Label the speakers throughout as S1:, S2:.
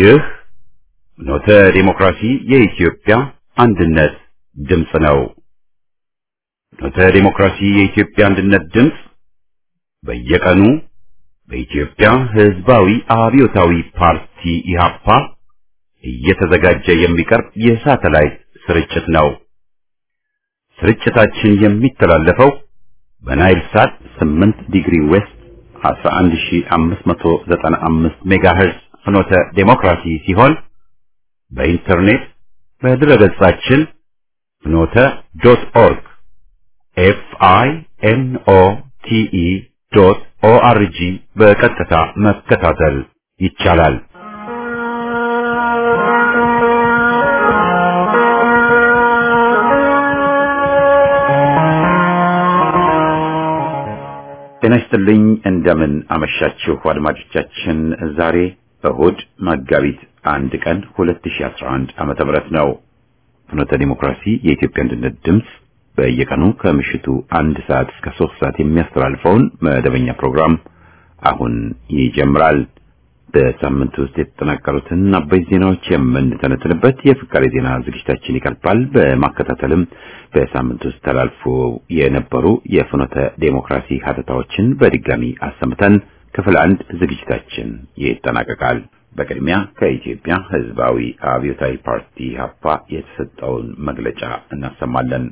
S1: ይህ ኖተ ዲሞክራሲ የኢትዮጵያ አንድነት ድምፅ ነው። ኖተ ዲሞክራሲ የኢትዮጵያ አንድነት ድምፅ በየቀኑ በኢትዮጵያ ሕዝባዊ አብዮታዊ ፓርቲ ኢህአፓ እየተዘጋጀ የሚቀርብ የሳተላይት ስርጭት ነው። ስርጭታችን የሚተላለፈው በናይል ሳት 8 ዲግሪ ዌስት 11595 ሜጋሄርዝ ፍኖተ ዴሞክራሲ ሲሆን በኢንተርኔት በድረገጻችን ፍኖተ ዶት ኦርግ ኤፍ አይ ኤን ኦ ቲ ኢ ዶት ኦ አር ጂ በቀጥታ መከታተል ይቻላል። ጤና ይስጥልኝ። እንደምን አመሻችሁ አድማጮቻችን። ዛሬ እሁድ መጋቢት አንድ ቀን 2011 ዓመተ ምህረት ነው። ፍኖተ ዲሞክራሲ የኢትዮጵያ አንድነት ድምፅ በየቀኑ ከምሽቱ አንድ ሰዓት እስከ ሶስት ሰዓት የሚያስተላልፈውን መደበኛ ፕሮግራም አሁን ይጀምራል። በሳምንት ውስጥ የተጠናቀሩትን አበይት ዜናዎች የምንተነትንበት የፍቃሬ ዜና ዝግጅታችን ይቀርባል። በማከታተልም በሳምንት ውስጥ ተላልፎ የነበሩ የፍኖተ ዴሞክራሲ ሀተታዎችን በድጋሚ አሰምተን ክፍል አንድ ዝግጅታችን ይጠናቀቃል። በቅድሚያ ከኢትዮጵያ ሕዝባዊ አብዮታዊ ፓርቲ ሀፓ የተሰጠውን መግለጫ እናሰማለን።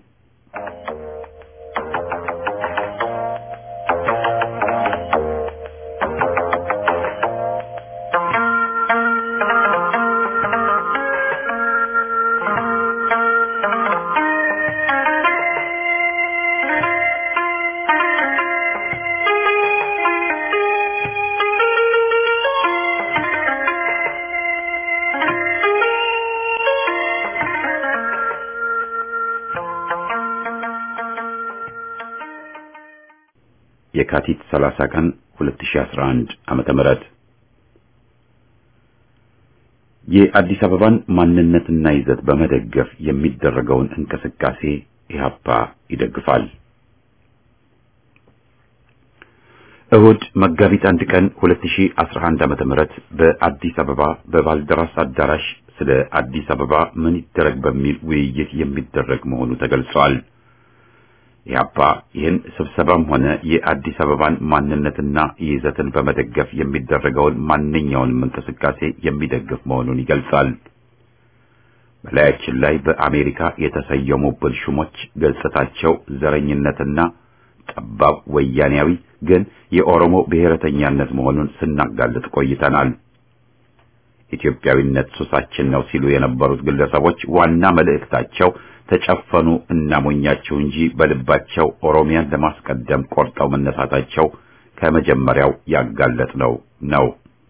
S1: የካቲት 30 ቀን 2011 ዓመተ ምህረት የአዲስ አበባን ማንነትና ይዘት በመደገፍ የሚደረገውን እንቅስቃሴ ኢህአፓ ይደግፋል። እሁድ መጋቢት አንድ ቀን 2011 ዓመተ ምህረት በአዲስ አበባ በባልደራስ አዳራሽ ስለ አዲስ አበባ ምን ይደረግ በሚል ውይይት የሚደረግ መሆኑ ተገልጿል። ኢህአፓ ይህን ስብሰባም ሆነ የአዲስ አበባን ማንነትና ይዘትን በመደገፍ የሚደረገውን ማንኛውንም እንቅስቃሴ የሚደግፍ መሆኑን ይገልጻል። በላያችን ላይ በአሜሪካ የተሰየሙብን ሹሞች ገጽታቸው ዘረኝነትና ጠባብ ወያኔያዊ ግን የኦሮሞ ብሔረተኛነት መሆኑን ስናጋልጥ ቆይተናል። ኢትዮጵያዊነት ሱሳችን ነው ሲሉ የነበሩት ግለሰቦች ዋና መልእክታቸው ተጨፈኑ እናሞኛቸው እንጂ በልባቸው ኦሮሚያን ለማስቀደም ቆርጠው መነሳታቸው ከመጀመሪያው ያጋለጥ ነው ነው።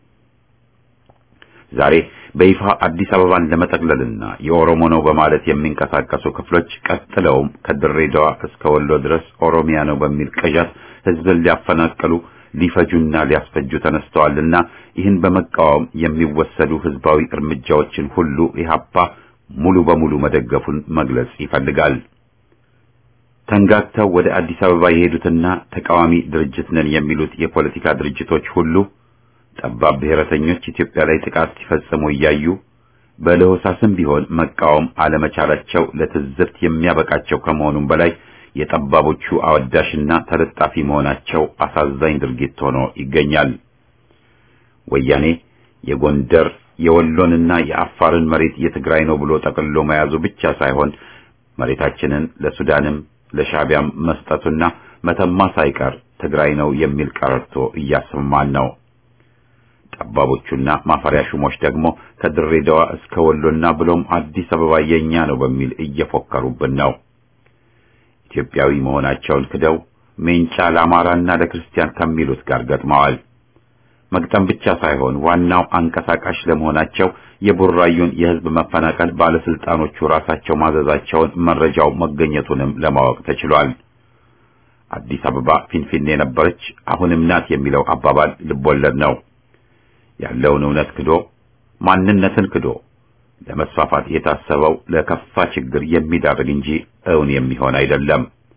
S1: ዛሬ በይፋ አዲስ አበባን ለመጠቅለልና የኦሮሞ ነው በማለት የሚንቀሳቀሱ ክፍሎች ቀጥለውም ከድሬዳዋ እስከ ወሎ ድረስ ኦሮሚያ ነው በሚል ቅዠት ሕዝብን ሊያፈናቅሉ ሊፈጁና ሊያስፈጁ ተነስተዋልና ይህን በመቃወም የሚወሰዱ ሕዝባዊ እርምጃዎችን ሁሉ ኢህአፓ ሙሉ በሙሉ መደገፉን መግለጽ ይፈልጋል። ተንጋግተው ወደ አዲስ አበባ የሄዱትና ተቃዋሚ ድርጅት ነን የሚሉት የፖለቲካ ድርጅቶች ሁሉ ጠባብ ብሔረተኞች ኢትዮጵያ ላይ ጥቃት ሲፈጽሙ እያዩ በለሆሳስም ቢሆን መቃወም አለመቻላቸው ለትዝብት የሚያበቃቸው ከመሆኑም በላይ የጠባቦቹ አወዳሽና ተለጣፊ መሆናቸው አሳዛኝ ድርጊት ሆኖ ይገኛል። ወያኔ የጎንደር የወሎንና የአፋርን መሬት የትግራይ ነው ብሎ ጠቅልሎ መያዙ ብቻ ሳይሆን መሬታችንን ለሱዳንም ለሻቢያም መስጠቱና መተማ ሳይቀር ትግራይ ነው የሚል ቀረርቶ እያሰማን ነው። ጠባቦቹና ማፈሪያ ሹሞች ደግሞ ከድሬዳዋ እስከ ወሎና ብሎም አዲስ አበባ የኛ ነው በሚል እየፎከሩብን ነው። ኢትዮጵያዊ መሆናቸውን ክደው ሜንጫ ለአማራና ለክርስቲያን ከሚሉት ጋር ገጥመዋል። መግጠም ብቻ ሳይሆን ዋናው አንቀሳቃሽ ለመሆናቸው የቡራዩን የሕዝብ መፈናቀል ባለስልጣኖቹ ራሳቸው ማዘዛቸውን መረጃው መገኘቱንም ለማወቅ ተችሏል። አዲስ አበባ ፊንፊኔ ነበረች አሁንም ናት የሚለው አባባል ልቦለድ ነው። ያለውን እውነት ክዶ ማንነትን ክዶ ለመስፋፋት የታሰበው ለከፋ ችግር የሚዳርግ እንጂ እውን የሚሆን አይደለም።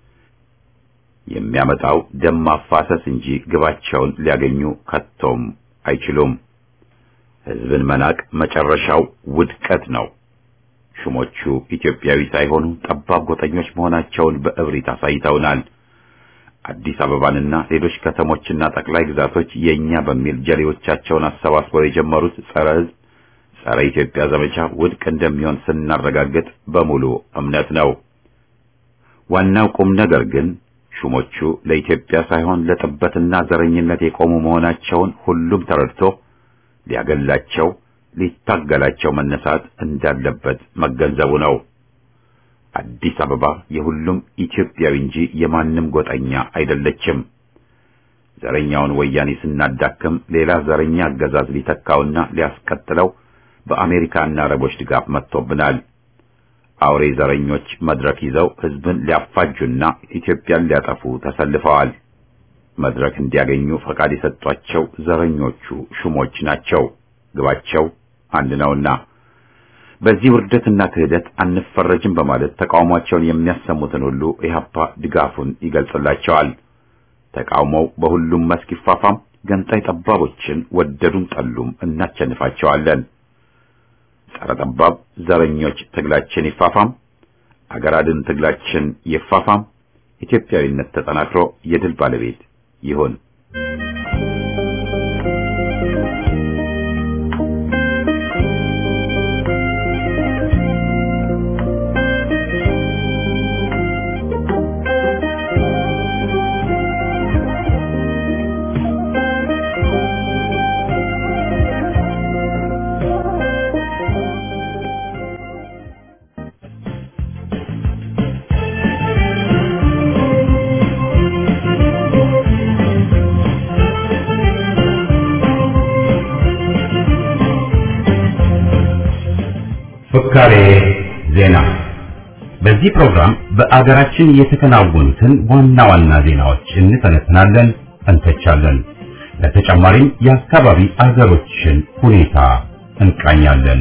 S1: የሚያመጣው ደም ማፋሰስ እንጂ ግባቸውን ሊያገኙ ከቶም አይችሉም። ሕዝብን መናቅ መጨረሻው ውድቀት ነው። ሹሞቹ ኢትዮጵያዊ ሳይሆኑ ጠባብ ጎጠኞች መሆናቸውን በእብሪት አሳይተውናል። አዲስ አበባንና ሌሎች ከተሞችና ጠቅላይ ግዛቶች የኛ በሚል ጀሌዎቻቸውን አሰባስበው የጀመሩት ጸረ ሕዝብ ጸረ ኢትዮጵያ ዘመቻ ውድቅ እንደሚሆን ስናረጋግጥ በሙሉ እምነት ነው። ዋናው ቁም ነገር ግን ሹሞቹ ለኢትዮጵያ ሳይሆን ለጥበትና ዘረኝነት የቆሙ መሆናቸውን ሁሉም ተረድቶ ሊያገላቸው ሊታገላቸው መነሳት እንዳለበት መገንዘቡ ነው። አዲስ አበባ የሁሉም ኢትዮጵያዊ እንጂ የማንም ጎጠኛ አይደለችም። ዘረኛውን ወያኔ ስናዳክም ሌላ ዘረኛ አገዛዝ ሊተካውና ሊያስቀጥለው በአሜሪካና አረቦች ድጋፍ መጥቶብናል። አውሬ ዘረኞች መድረክ ይዘው ሕዝብን ሊያፋጁና ኢትዮጵያን ሊያጠፉ ተሰልፈዋል። መድረክ እንዲያገኙ ፈቃድ የሰጧቸው ዘረኞቹ ሹሞች ናቸው። ግባቸው አንድ ነውና በዚህ ውርደትና ክህደት አንፈረጅም በማለት ተቃውሟቸውን የሚያሰሙትን ሁሉ ኢህአፓ ድጋፉን ይገልጽላቸዋል። ተቃውሞው በሁሉም መስክ ይፋፋም፣ ገንጣይ ጠባቦችን ወደዱም ጠሉም እናቸንፋቸዋለን። ጸረ ጠባብ ዘረኞች ትግላችን ይፋፋም፣ አገር አድን ትግላችን ይፋፋም፣ ኢትዮጵያዊነት ተጠናክሮ የድል ባለቤት ይሁን።
S2: ፍካሬ ዜና። በዚህ ፕሮግራም በአገራችን የተከናወኑትን ዋና ዋና ዜናዎች እንተነትናለን፣ እንተቻለን። ለተጨማሪም የአካባቢ አገሮችን ሁኔታ እንቃኛለን።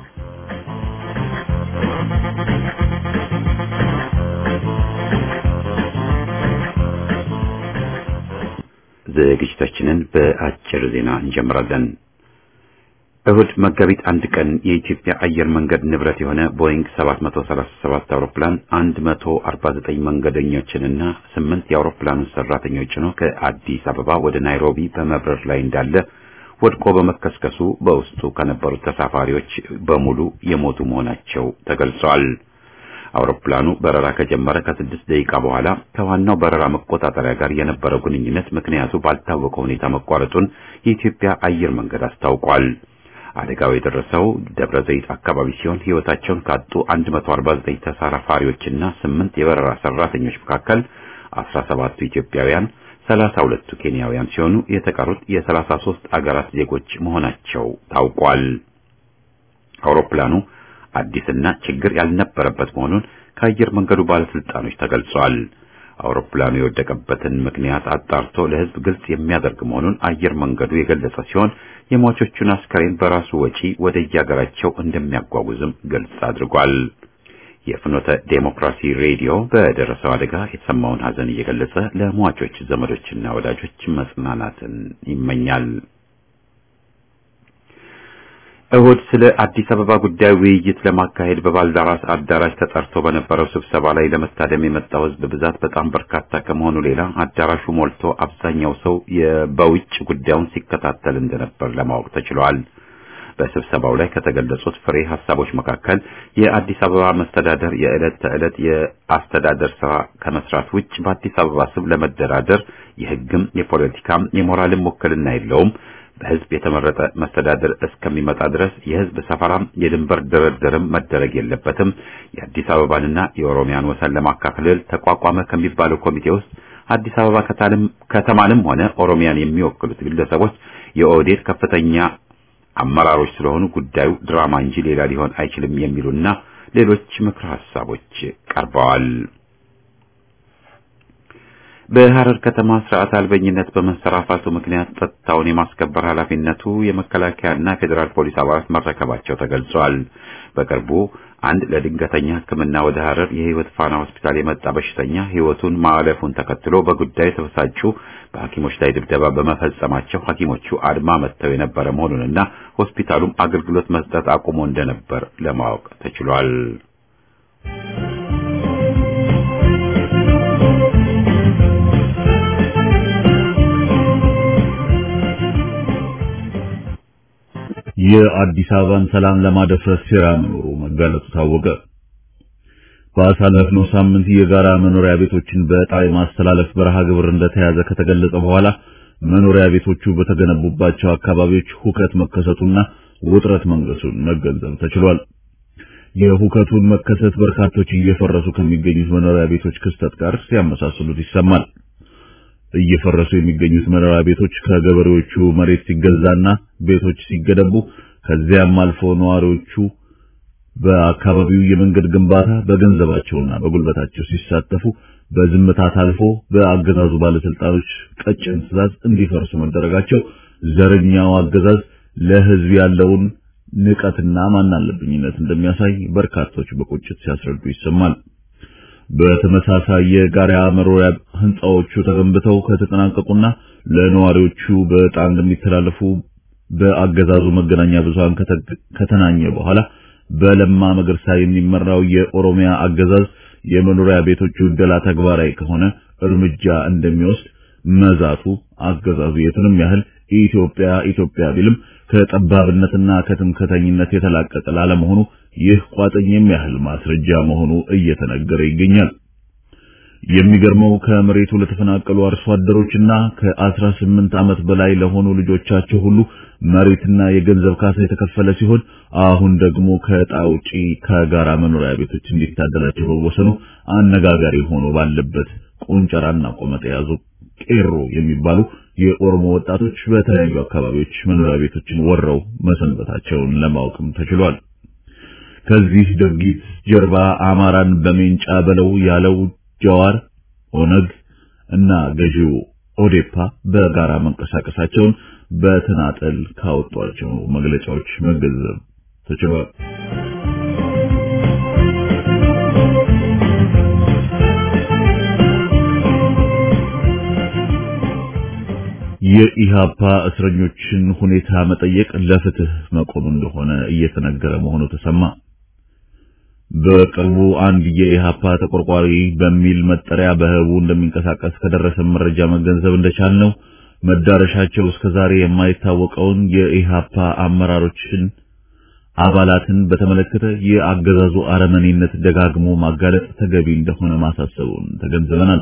S1: ዝግጅታችንን በአጭር ዜና እንጀምራለን። እሁድ መጋቢት አንድ ቀን የኢትዮጵያ አየር መንገድ ንብረት የሆነ ቦይንግ 737 አውሮፕላን 149 መንገደኞችንና ስምንት የአውሮፕላኑን ሰራተኞች ጭኖ ከአዲስ አበባ ወደ ናይሮቢ በመብረር ላይ እንዳለ ወድቆ በመከስከሱ በውስጡ ከነበሩት ተሳፋሪዎች በሙሉ የሞቱ መሆናቸው ተገልጿል። አውሮፕላኑ በረራ ከጀመረ ከስድስት ደቂቃ በኋላ ከዋናው በረራ መቆጣጠሪያ ጋር የነበረው ግንኙነት ምክንያቱ ባልታወቀ ሁኔታ መቋረጡን የኢትዮጵያ አየር መንገድ አስታውቋል። አደጋው የደረሰው ደብረ ዘይት አካባቢ ሲሆን ሕይወታቸውን ካጡ 149 ተሳፋሪዎችና ስምንት የበረራ ሰራተኞች መካከል 17ቱ ኢትዮጵያውያን፣ 32ቱ ኬንያውያን ሲሆኑ የተቀሩት የ33 አገራት ዜጎች መሆናቸው ታውቋል። አውሮፕላኑ አዲስና ችግር ያልነበረበት መሆኑን ከአየር መንገዱ ባለስልጣኖች ተገልጿል። አውሮፕላኑ የወደቀበትን ምክንያት አጣርቶ ለሕዝብ ግልጽ የሚያደርግ መሆኑን አየር መንገዱ የገለጸ ሲሆን የሟቾቹን አስከሬን በራሱ ወጪ ወደ የአገራቸው እንደሚያጓጉዝም ግልጽ አድርጓል። የፍኖተ ዴሞክራሲ ሬዲዮ በደረሰው አደጋ የተሰማውን ሐዘን እየገለጸ ለሟቾች ዘመዶችና ወዳጆች መጽናናትን ይመኛል። እሁድ ስለ አዲስ አበባ ጉዳይ ውይይት ለማካሄድ በባልደራስ አዳራሽ ተጠርቶ በነበረው ስብሰባ ላይ ለመታደም የመጣው ሕዝብ ብዛት በጣም በርካታ ከመሆኑ ሌላ አዳራሹ ሞልቶ አብዛኛው ሰው በውጭ ጉዳዩን ሲከታተል እንደነበር ለማወቅ ተችሏል። በስብሰባው ላይ ከተገለጹት ፍሬ ሀሳቦች መካከል የአዲስ አበባ መስተዳደር የዕለት ተዕለት የአስተዳደር ስራ ከመስራት ውጭ በአዲስ አበባ ስም ለመደራደር የሕግም የፖለቲካም የሞራልም ውክልና የለውም በህዝብ የተመረጠ መስተዳደር እስከሚመጣ ድረስ የህዝብ ሰፈራም የድንበር ድርድርም መደረግ የለበትም። የአዲስ አበባንና የኦሮሚያን ወሰን ለማካፈል ተቋቋመ ከሚባለው ኮሚቴ ውስጥ አዲስ አበባ ከተማንም ሆነ ኦሮሚያን የሚወክሉት ግለሰቦች የኦህዴድ ከፍተኛ አመራሮች ስለሆኑ ጉዳዩ ድራማ እንጂ ሌላ ሊሆን አይችልም የሚሉና ሌሎች ምክረ ሀሳቦች ቀርበዋል። በሐረር ከተማ ስርዓት አልበኝነት በመንሰራፋቱ ምክንያት ጸጥታውን የማስከበር ኃላፊነቱ የመከላከያና ፌዴራል ፖሊስ አባላት መረከባቸው ተገልጿል። በቅርቡ አንድ ለድንገተኛ ሕክምና ወደ ሐረር የህይወት ፋና ሆስፒታል የመጣ በሽተኛ ህይወቱን ማለፉን ተከትሎ በጉዳዩ የተበሳጩ በሐኪሞች ላይ ድብደባ በመፈጸማቸው ሐኪሞቹ አድማ መጥተው የነበረ መሆኑንና ሆስፒታሉም አገልግሎት መስጠት አቁሞ እንደነበር ለማወቅ ተችሏል።
S3: የአዲስ አበባን ሰላም ለማደፍረስ ሴራ መኖሩ መጋለጡ ታወቀ። በአሳለፍነው ሳምንት የጋራ መኖሪያ ቤቶችን በዕጣ የማስተላለፍ በረሃ ግብር እንደተያዘ ከተገለጸ በኋላ መኖሪያ ቤቶቹ በተገነቡባቸው አካባቢዎች ሁከት መከሰቱና ውጥረት መንገሱን መገንዘብ ተችሏል። የሁከቱን መከሰት በርካቶች እየፈረሱ ከሚገኙት መኖሪያ ቤቶች ክስተት ጋር ሲያመሳስሉት ይሰማል። እየፈረሱ የሚገኙት መኖሪያ ቤቶች ከገበሬዎቹ መሬት ሲገዛና ቤቶች ሲገነቡ ከዚያም አልፎ ነዋሪዎቹ በአካባቢው የመንገድ ግንባታ በገንዘባቸውና በጉልበታቸው ሲሳተፉ በዝምታ ታልፎ በአገዛዙ ባለስልጣኖች ቀጭን ትዕዛዝ እንዲፈርሱ መደረጋቸው ዘረኛው አገዛዝ ለሕዝብ ያለውን ንቀትና ማናለብኝነት እንደሚያሳይ በርካቶች በቁጭት ሲያስረዱ ይሰማል። በተመሳሳይ የጋራ መኖሪያ ህንጻዎቹ ተገንብተው ከተጠናቀቁና ለነዋሪዎቹ በዕጣ እንደሚተላለፉ በአገዛዙ መገናኛ ብዙሃን ከተናኘ በኋላ በለማ መገርሳ የሚመራው የኦሮሚያ አገዛዝ የመኖሪያ ቤቶቹ ዕደላ ተግባራዊ ከሆነ እርምጃ እንደሚወስድ መዛቱ አገዛዙ የቱንም ያህል ኢትዮጵያ ኢትዮጵያ ቢልም ከጠባብነትና ከትምክህተኝነት የተላቀቀ ላለመሆኑ ይህ ቋጥኝ የሚያህል ማስረጃ መሆኑ እየተነገረ ይገኛል። የሚገርመው ከመሬቱ ለተፈናቀሉ አርሶ አደሮችና ከ18 ዓመት በላይ ለሆኑ ልጆቻቸው ሁሉ መሬትና የገንዘብ ካሳ የተከፈለ ሲሆን አሁን ደግሞ ከዕጣ ውጪ ከጋራ መኖሪያ ቤቶች እንዲታደላቸው መወሰኑ አነጋጋሪ ሆኖ ባለበት ቁንጨራና ቆመጥ የያዙ ቄሮ የሚባሉ የኦሮሞ ወጣቶች በተለያዩ አካባቢዎች መኖሪያ ቤቶችን ወረው መሰንበታቸውን ለማወቅም ተችሏል። ከዚህ ድርጊት ጀርባ አማራን በሜንጫ በለው ያለው ጀዋር፣ ኦነግ እና ገዢው ኦዴፓ በጋራ መንቀሳቀሳቸውን በተናጠል ካወጧቸው መግለጫዎች መገንዘብ ተችሏል። የኢሃፓ እስረኞችን ሁኔታ መጠየቅ ለፍትህ መቆም እንደሆነ እየተነገረ መሆኑ ተሰማ። በቅርቡ አንድ የኢሃፓ ተቆርቋሪ በሚል መጠሪያ በህቡ እንደሚንቀሳቀስ ከደረሰ መረጃ መገንዘብ እንደቻልነው መዳረሻቸው እስከዛሬ የማይታወቀውን የኢሃፓ አመራሮችን አባላትን በተመለከተ የአገዛዙ አረመኔነት ደጋግሞ ማጋለጥ ተገቢ እንደሆነ ማሳሰቡን ተገንዝበናል።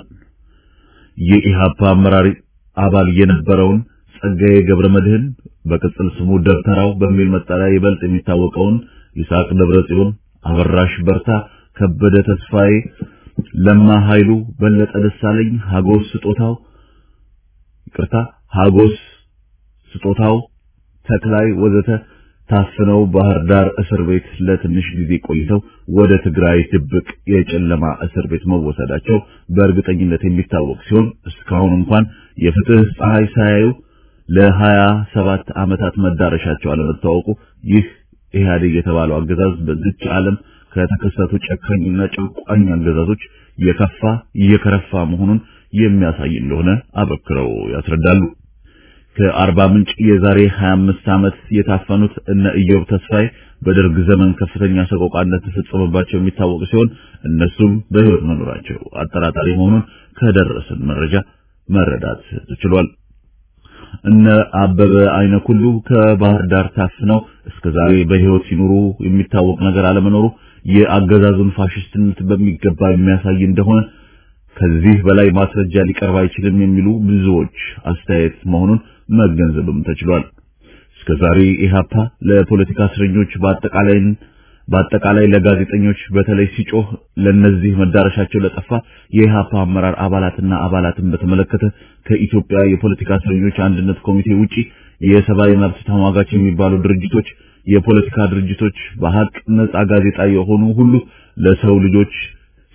S3: የኢሃፓ አመራር አባል የነበረውን ጸጋዬ ገብረ መድህን በቅጽል ስሙ ደብተራው በሚል መጠሪያ ይበልጥ የሚታወቀውን ይስሐቅ ደብረጽዮን፣ አበራሽ በርታ፣ ከበደ ተስፋዬ፣ ለማ ኃይሉ፣ በለጠ ደሳለኝ፣ ሀጎስ ስጦታው ይቅርታ፣ ሀጎስ ስጦታው፣ ተክላይ ወዘተ ታፍነው ባህር ዳር እስር ቤት ለትንሽ ጊዜ ቆይተው ወደ ትግራይ ድብቅ የጨለማ እስር ቤት መወሰዳቸው በእርግጠኝነት የሚታወቅ ሲሆን እስካሁን እንኳን የፍትህ ፀሐይ ሳያዩ ለሀያ ሰባት ዓመታት መዳረሻቸው አለመታወቁ ይህ ኢህአዴግ የተባለው አገዛዝ በዚች ዓለም ከተከሰቱ ጨካኝና ጨቋኝ አገዛዞች የከፋ የከረፋ መሆኑን የሚያሳይ እንደሆነ አበክረው ያስረዳሉ። ከአርባ ምንጭ የዛሬ 25 ዓመት የታፈኑት እነ ኢዮብ ተስፋዬ በደርግ ዘመን ከፍተኛ ሰቆቃ እንደተፈጸመባቸው የሚታወቅ ሲሆን እነሱም በሕይወት መኖራቸው አጠራጣሪ መሆኑን ከደረሰን መረጃ መረዳት ተችሏል። እነ አበበ አይነ ኩሉ ከባህር ዳር ታፍነው እስከዛሬ በሕይወት ሲኖሩ የሚታወቅ ነገር አለመኖሩ የአገዛዙን ፋሽስትነት በሚገባ የሚያሳይ እንደሆነ ከዚህ በላይ ማስረጃ ሊቀርብ አይችልም የሚሉ ብዙዎች አስተያየት መሆኑን መገንዘብም ተችሏል። እስከዛሬ ኢህአፓ ለፖለቲካ እስረኞች በአጠቃላይ በአጠቃላይ ለጋዜጠኞች በተለይ ሲጮህ ለነዚህ መዳረሻቸው ለጠፋ የኢህአፓ አመራር አባላትና አባላትን በተመለከተ ከኢትዮጵያ የፖለቲካ እስረኞች አንድነት ኮሚቴ ውጪ የሰብአዊ መብት ተሟጋች የሚባሉ ድርጅቶች፣ የፖለቲካ ድርጅቶች፣ በሀቅ ነጻ ጋዜጣ የሆኑ ሁሉ ለሰው ልጆች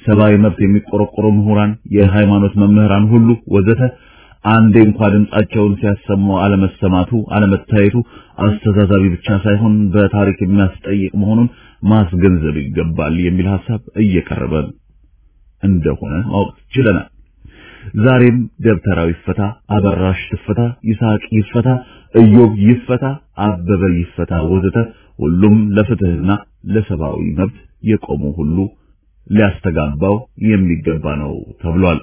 S3: ሰብአዊ መብት የሚቆረቆሩ ምሁራን፣ የሃይማኖት መምህራን ሁሉ ወዘተ አንዴ እንኳ ድምጻቸውን ሲያሰሙ አለመሰማቱ አለመታየቱ አስተዛዛቢ ብቻ ሳይሆን በታሪክ የሚያስጠይቅ መሆኑን ማስገንዘብ ይገባል የሚል ሐሳብ እየቀረበ እንደሆነ ማወቅ ችለናል። ዛሬም ደብተራው ይፈታ፣ አበራሽ ትፈታ፣ ይስሐቅ ይፈታ፣ ኢዮብ ይፈታ፣ አበበ ይፈታ ወዘተ ሁሉም ለፍትህና ለሰብአዊ መብት የቆሙ ሁሉ ሊያስተጋባው የሚገባ ነው ተብሏል።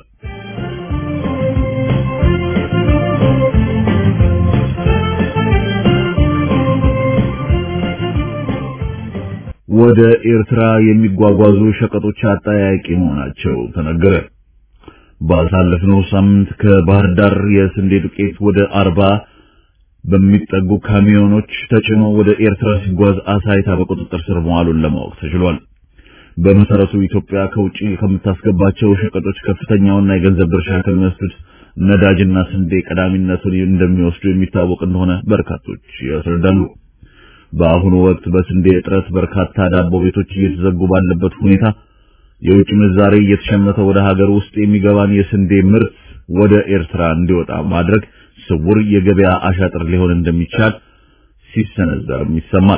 S3: ወደ ኤርትራ የሚጓጓዙ ሸቀጦች አጠያያቂ መሆናቸው ተነገረ። ባሳለፍነው ሳምንት ከባህር ዳር የስንዴ ዱቄት ወደ አርባ በሚጠጉ ካሚዮኖች ተጭኖ ወደ ኤርትራ ሲጓዝ አሳይታ በቁጥጥር ስር መዋሉን ለማወቅ ተችሏል። በመሰረቱ ኢትዮጵያ ከውጪ ከምታስገባቸው ሸቀጦች ከፍተኛውና የገንዘብ ድርሻ ከሚወስዱት ነዳጅና ስንዴ ቀዳሚነቱን እንደሚወስዱ የሚታወቅ እንደሆነ በርካቶች ያስረዳሉ። በአሁኑ ወቅት በስንዴ እጥረት በርካታ ዳቦ ቤቶች እየተዘጉ ባለበት ሁኔታ የውጭ ምንዛሬ እየተሸመተ ወደ ሀገር ውስጥ የሚገባን የስንዴ ምርት ወደ ኤርትራ እንዲወጣ ማድረግ ስውር የገበያ አሻጥር ሊሆን እንደሚቻል ሲሰነዘርም ይሰማል።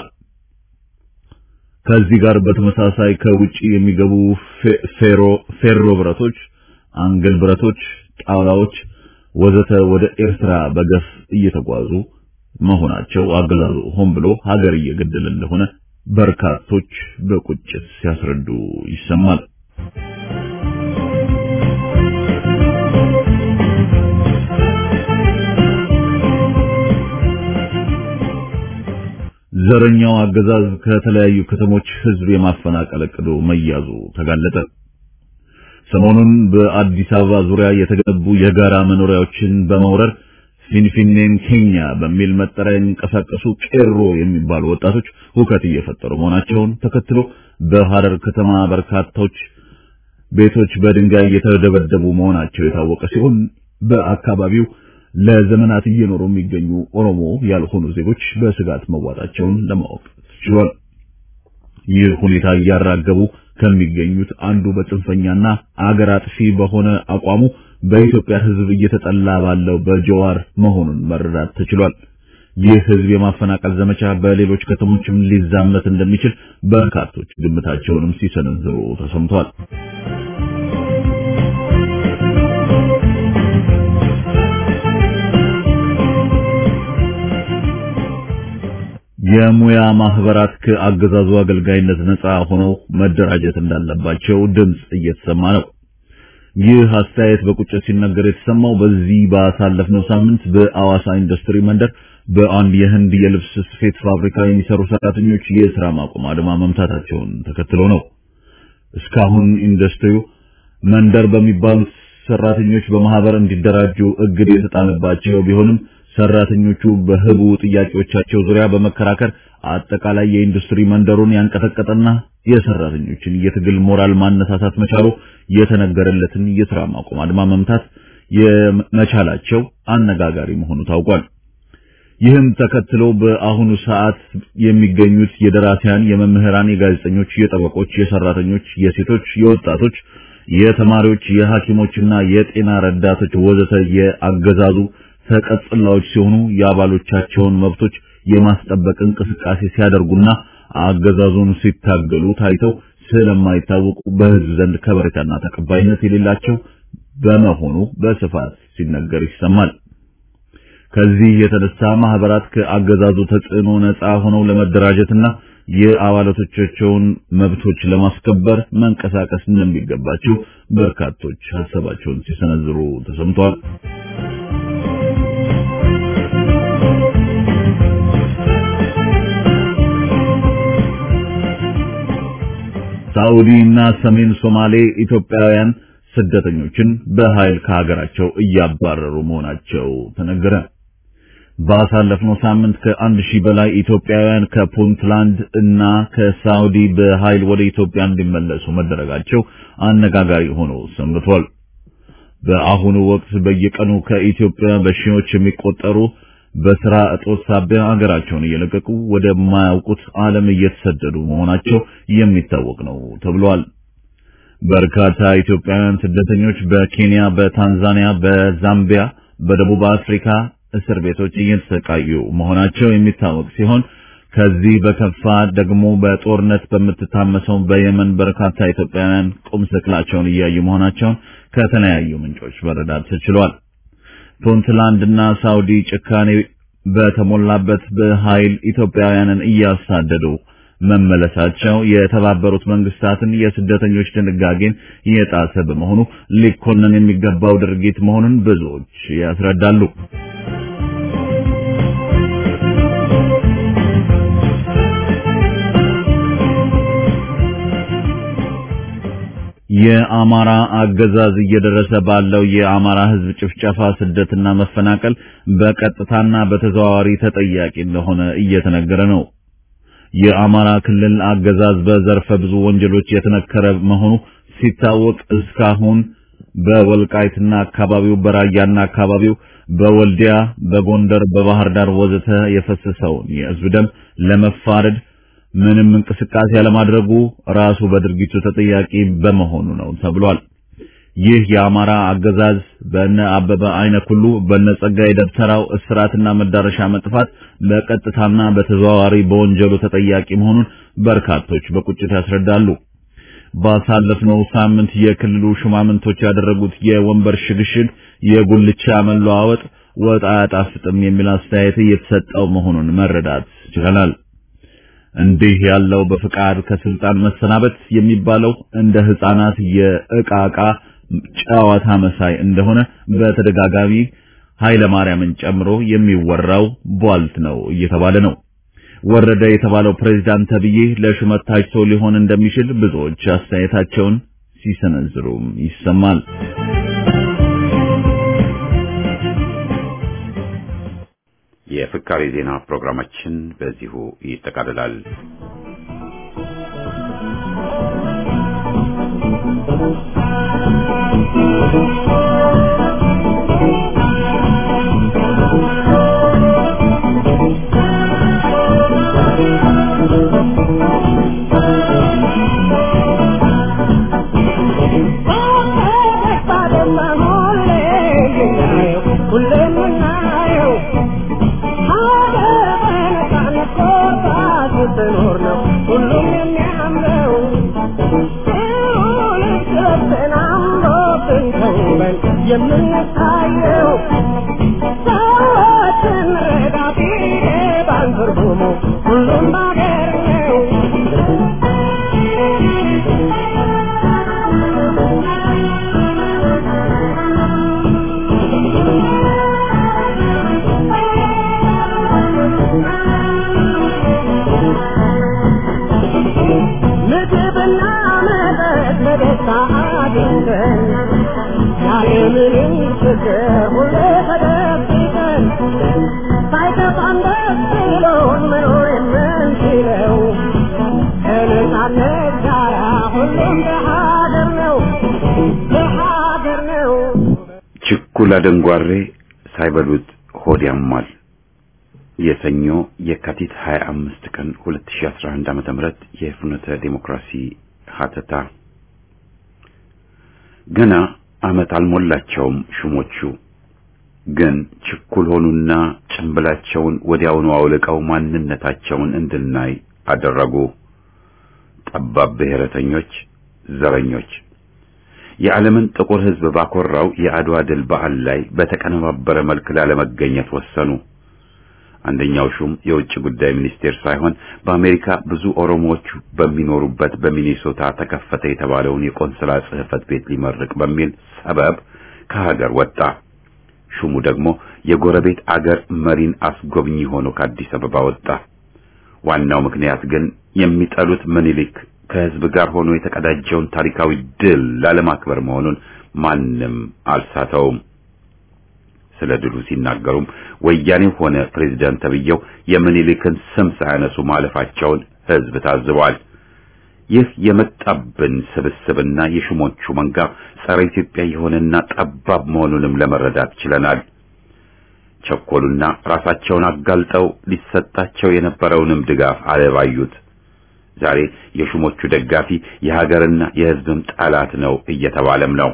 S3: ከዚህ ጋር በተመሳሳይ ከውጪ የሚገቡ ፌሮ ፌሮ ብረቶች፣ አንገል ብረቶች፣ ጣውላዎች ወዘተ ወደ ኤርትራ በገፍ እየተጓዙ መሆናቸው አገዛዙ ሆን ብሎ ሀገር እየገደለ እንደሆነ በርካቶች በቁጭት ሲያስረዱ ይሰማል። ዘረኛው አገዛዝ ከተለያዩ ከተሞች ህዝብ የማፈናቀል እቅዱ መያዙ ተጋለጠ። ሰሞኑን በአዲስ አበባ ዙሪያ የተገነቡ የጋራ መኖሪያዎችን በመውረር ፊንፊኔን ኬኛ በሚል መጠሪያ የሚንቀሳቀሱ ቄሮ የሚባሉ ወጣቶች ሁከት እየፈጠሩ መሆናቸውን ተከትሎ በሐረር ከተማ በርካቶች ቤቶች በድንጋይ እየተደበደቡ መሆናቸው የታወቀ ሲሆን በአካባቢው ለዘመናት እየኖሩ የሚገኙ ኦሮሞ ያልሆኑ ዜጎች በስጋት መዋጣቸውን ለማወቅ ችሏል። ይህ ሁኔታ እያራገቡ ከሚገኙት አንዱ በጽንፈኛና አገር አጥፊ በሆነ አቋሙ በኢትዮጵያ ሕዝብ እየተጠላ ባለው በጀዋር መሆኑን መረዳት ተችሏል። ይህ ሕዝብ የማፈናቀል ዘመቻ በሌሎች ከተሞችም ሊዛመት እንደሚችል በርካቶች ግምታቸውንም ሲሰነዝሩ ተሰምቷል። የሙያ ማህበራት ከአገዛዙ አገልጋይነት ነፃ ሆነው መደራጀት እንዳለባቸው ድምጽ እየተሰማ ነው። ይህ አስተያየት በቁጭት ሲነገር የተሰማው በዚህ ባሳለፍነው ሳምንት በአዋሳ ኢንዱስትሪ መንደር በአንድ የህንድ የልብስ ስፌት ፋብሪካ የሚሰሩ ሰራተኞች የስራ ማቆም አድማ መምታታቸውን ተከትሎ ነው። እስካሁን ኢንዱስትሪው መንደር በሚባሉት ሰራተኞች በማህበር እንዲደራጁ እግድ የተጣለባቸው ቢሆንም ሰራተኞቹ በህቡ ጥያቄዎቻቸው ዙሪያ በመከራከር አጠቃላይ የኢንዱስትሪ መንደሩን ያንቀጠቀጠና የሰራተኞችን የትግል ሞራል ማነሳሳት መቻሉ የተነገረለትን የስራ ማቆም አድማ መምታት የመቻላቸው አነጋጋሪ መሆኑ ታውቋል። ይህም ተከትሎ በአሁኑ ሰዓት የሚገኙት የደራሲያን፣ የመምህራን፣ የጋዜጠኞች፣ የጠበቆች፣ የሰራተኞች፣ የሴቶች፣ የወጣቶች፣ የተማሪዎች፣ የሐኪሞችና የጤና ረዳቶች ወዘተ የአገዛዙ ተቀጽላዎች ሲሆኑ የአባሎቻቸውን መብቶች የማስጠበቅ እንቅስቃሴ ሲያደርጉና አገዛዙን ሲታገሉ ታይተው ስለማይታወቁ በህዝብ ዘንድ ከበሬታና ተቀባይነት የሌላቸው በመሆኑ በስፋት ሲነገር ይሰማል። ከዚህ የተነሳ ማህበራት ከአገዛዙ ተጽዕኖ ነፃ ሆነው ለመደራጀትና የአባላቶቻቸውን መብቶች ለማስከበር መንቀሳቀስ እንደሚገባቸው በርካቶች ሀሳባቸውን ሲሰነዝሩ ተሰምቷል። ሳዑዲ እና ሰሜን ሶማሌ ኢትዮጵያውያን ስደተኞችን በኃይል ከሀገራቸው እያባረሩ መሆናቸው ተነገረ። ባሳለፍነው ሳምንት ከአንድ ሺህ በላይ ኢትዮጵያውያን ከፑንትላንድ እና ከሳዑዲ በኃይል ወደ ኢትዮጵያ እንዲመለሱ መደረጋቸው አነጋጋሪ ሆኖ ሰንብቷል። በአሁኑ ወቅት በየቀኑ ከኢትዮጵያ በሺዎች የሚቆጠሩ በስራ እጦት ሳቢያ ሀገራቸውን እየለቀቁ ወደማያውቁት ዓለም እየተሰደዱ መሆናቸው የሚታወቅ ነው ተብሏል። በርካታ ኢትዮጵያውያን ስደተኞች በኬንያ፣ በታንዛኒያ፣ በዛምቢያ፣ በደቡብ አፍሪካ እስር ቤቶች እየተሰቃዩ መሆናቸው የሚታወቅ ሲሆን ከዚህ በከፋ ደግሞ በጦርነት በምትታመሰው በየመን በርካታ ኢትዮጵያውያን ቁም ስቅላቸውን እያዩ መሆናቸውን ከተለያዩ ምንጮች መረዳት ተችሏል። ፑንትላንድና ሳውዲ ጭካኔ በተሞላበት በኃይል ኢትዮጵያውያንን እያሳደዱ መመለሳቸው የተባበሩት መንግስታትን የስደተኞች ድንጋጌን የጣሰ በመሆኑ ሊኮነን የሚገባው ድርጊት መሆኑን ብዙዎች ያስረዳሉ። የአማራ አገዛዝ እየደረሰ ባለው የአማራ ሕዝብ ጭፍጨፋ፣ ስደትና መፈናቀል በቀጥታና በተዘዋዋሪ ተጠያቂ እንደሆነ እየተነገረ ነው። የአማራ ክልል አገዛዝ በዘርፈ ብዙ ወንጀሎች የተነከረ መሆኑ ሲታወቅ እስካሁን በወልቃይትና አካባቢው፣ በራያና አካባቢው፣ በወልዲያ፣ በጎንደር፣ በባህር ዳር ወዘተ የፈሰሰውን የህዝብ ደም ለመፋረድ ምንም እንቅስቃሴ ያለማድረጉ ራሱ በድርጊቱ ተጠያቂ በመሆኑ ነው ተብሏል። ይህ የአማራ አገዛዝ በነ አበበ አይነ ኩሉ በነ ጸጋዬ ደብተራው እስራትና መዳረሻ መጥፋት በቀጥታና በተዘዋዋሪ በወንጀሉ ተጠያቂ መሆኑን በርካቶች በቁጭት ያስረዳሉ። ባሳለፍነው ሳምንት የክልሉ ሹማምንቶች ያደረጉት የወንበር ሽግሽግ የጉልቻ መለዋወጥ ወጥ አያጣፍጥም የሚል አስተያየት እየተሰጠው መሆኑን መረዳት ችለናል። እንዲህ ያለው በፍቃድ ከስልጣን መሰናበት የሚባለው እንደ ህፃናት የእቃ እቃ ጨዋታ መሳይ እንደሆነ በተደጋጋሚ ኃይለ ማርያምን ጨምሮ የሚወራው ቧልት ነው እየተባለ ነው። ወረደ የተባለው ፕሬዝዳንት ተብዬ ለሹመት ታጭቶ ሊሆን እንደሚችል ብዙዎች አስተያየታቸውን ሲሰነዝሩም ይሰማል።
S1: የፍካሬ ዜና ፕሮግራማችን በዚሁ ይጠቃልላል።
S4: የምንታየው ሰዎችን ረዳት ባንትርጉሙ ሁሉም ባገር ነው። ምግብና መጠጥ በደስታ አግኝተን ያለምንም ችግር ሁሌ ተደብቀን ሳይከፋን ደስ ብሎን መኖር የምንችለው ከነፃነት ጋራ ሁሉም በሀገር ነው በሀገር ነው።
S1: ችኩላ ደንጓሬ ሳይበሉት ሆድ ያሟል። የሰኞ የካቲት 25 ቀን 2011 ዓመተ ምህረት የፍኖተ ዴሞክራሲ ሀተታ ገና ዓመት አልሞላቸውም ሹሞቹ ግን ችኩል ሆኑና ጭንብላቸውን ወዲያውኑ አውልቀው ማንነታቸውን እንድናይ አደረጉ። ጠባብ ብሔረተኞች፣ ዘረኞች የዓለምን ጥቁር ሕዝብ ባኮራው የአድዋ ድል በዓል ላይ በተቀነባበረ መልክ ላለመገኘት ወሰኑ። አንደኛው ሹም የውጭ ጉዳይ ሚኒስቴር ሳይሆን በአሜሪካ ብዙ ኦሮሞዎች በሚኖሩበት በሚኒሶታ ተከፈተ የተባለውን የቆንስላ ጽሕፈት ቤት ሊመርቅ በሚል ሰበብ ከሀገር ወጣ። ሹሙ ደግሞ የጎረቤት አገር መሪን አስጎብኚ ሆኖ ከአዲስ አበባ ወጣ። ዋናው ምክንያት ግን የሚጠሉት ምኒልክ ከህዝብ ጋር ሆኖ የተቀዳጀውን ታሪካዊ ድል ላለማክበር መሆኑን ማንም አልሳተውም። ስለ ድሉ ሲናገሩም ወያኔው ሆነ ፕሬዝዳንት ተብዬው የምኒልክን ስም ሳያነሱ ማለፋቸውን ህዝብ ታዝቧል። ይህ የመጣብን ስብስብና የሹሞቹ መንጋ ጸረ ኢትዮጵያ የሆነና ጠባብ መሆኑንም ለመረዳት ችለናል። ቸኮሉና ራሳቸውን አጋልጠው ሊሰጣቸው የነበረውንም ድጋፍ አለባዩት። ዛሬ የሹሞቹ ደጋፊ የሀገርና የሕዝብም ጠላት ነው እየተባለም ነው።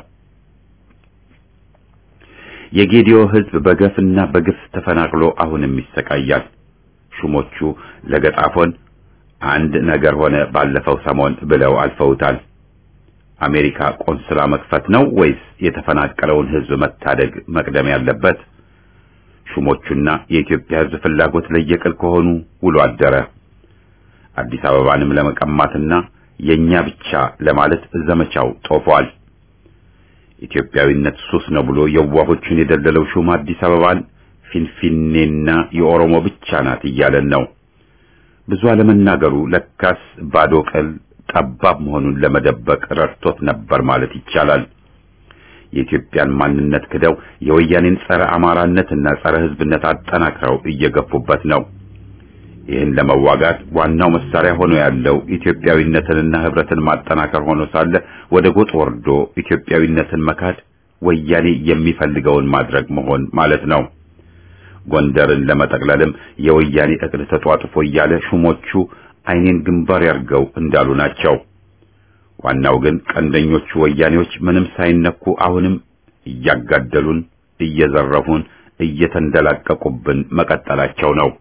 S1: የጌዲዮ ሕዝብ በገፍና በግፍ ተፈናቅሎ አሁንም ይሰቃያል። ሹሞቹ ለገጣፎን አንድ ነገር ሆነ ባለፈው ሰሞን ብለው አልፈውታል። አሜሪካ ቆንስላ መክፈት ነው ወይስ የተፈናቀለውን ሕዝብ መታደግ መቅደም ያለበት? ሹሞቹና የኢትዮጵያ ሕዝብ ፍላጎት ለየቅል ከሆኑ ውሎ አደረ። አዲስ አበባንም ለመቀማትና የኛ ብቻ ለማለት ዘመቻው ጦፏል። ኢትዮጵያዊነት ሱስ ነው ብሎ የዋሆቹን የደለለው ሹም አዲስ አበባን ፊንፊኔና የኦሮሞ ብቻ ናት እያለን ነው። ብዙ አለመናገሩ ለካስ ባዶ ቅል ጠባብ መሆኑን ለመደበቅ ረድቶት ነበር ማለት ይቻላል። የኢትዮጵያን ማንነት ክደው የወያኔን ጸረ አማራነትና ጸረ ሕዝብነት አጠናክረው እየገፉበት ነው። ይህን ለመዋጋት ዋናው መሳሪያ ሆኖ ያለው ኢትዮጵያዊነትንና ህብረትን ማጠናከር ሆኖ ሳለ ወደ ጎጥ ወርዶ ኢትዮጵያዊነትን መካድ ወያኔ የሚፈልገውን ማድረግ መሆን ማለት ነው። ጎንደርን ለመጠቅለልም የወያኔ እቅድ ተጧጥፎ እያለ ሹሞቹ ዓይኔን ግንባር ያርገው እንዳሉ ናቸው። ዋናው ግን ቀንደኞቹ ወያኔዎች ምንም ሳይነኩ አሁንም እያጋደሉን፣ እየዘረፉን፣ እየተንደላቀቁብን መቀጠላቸው ነው።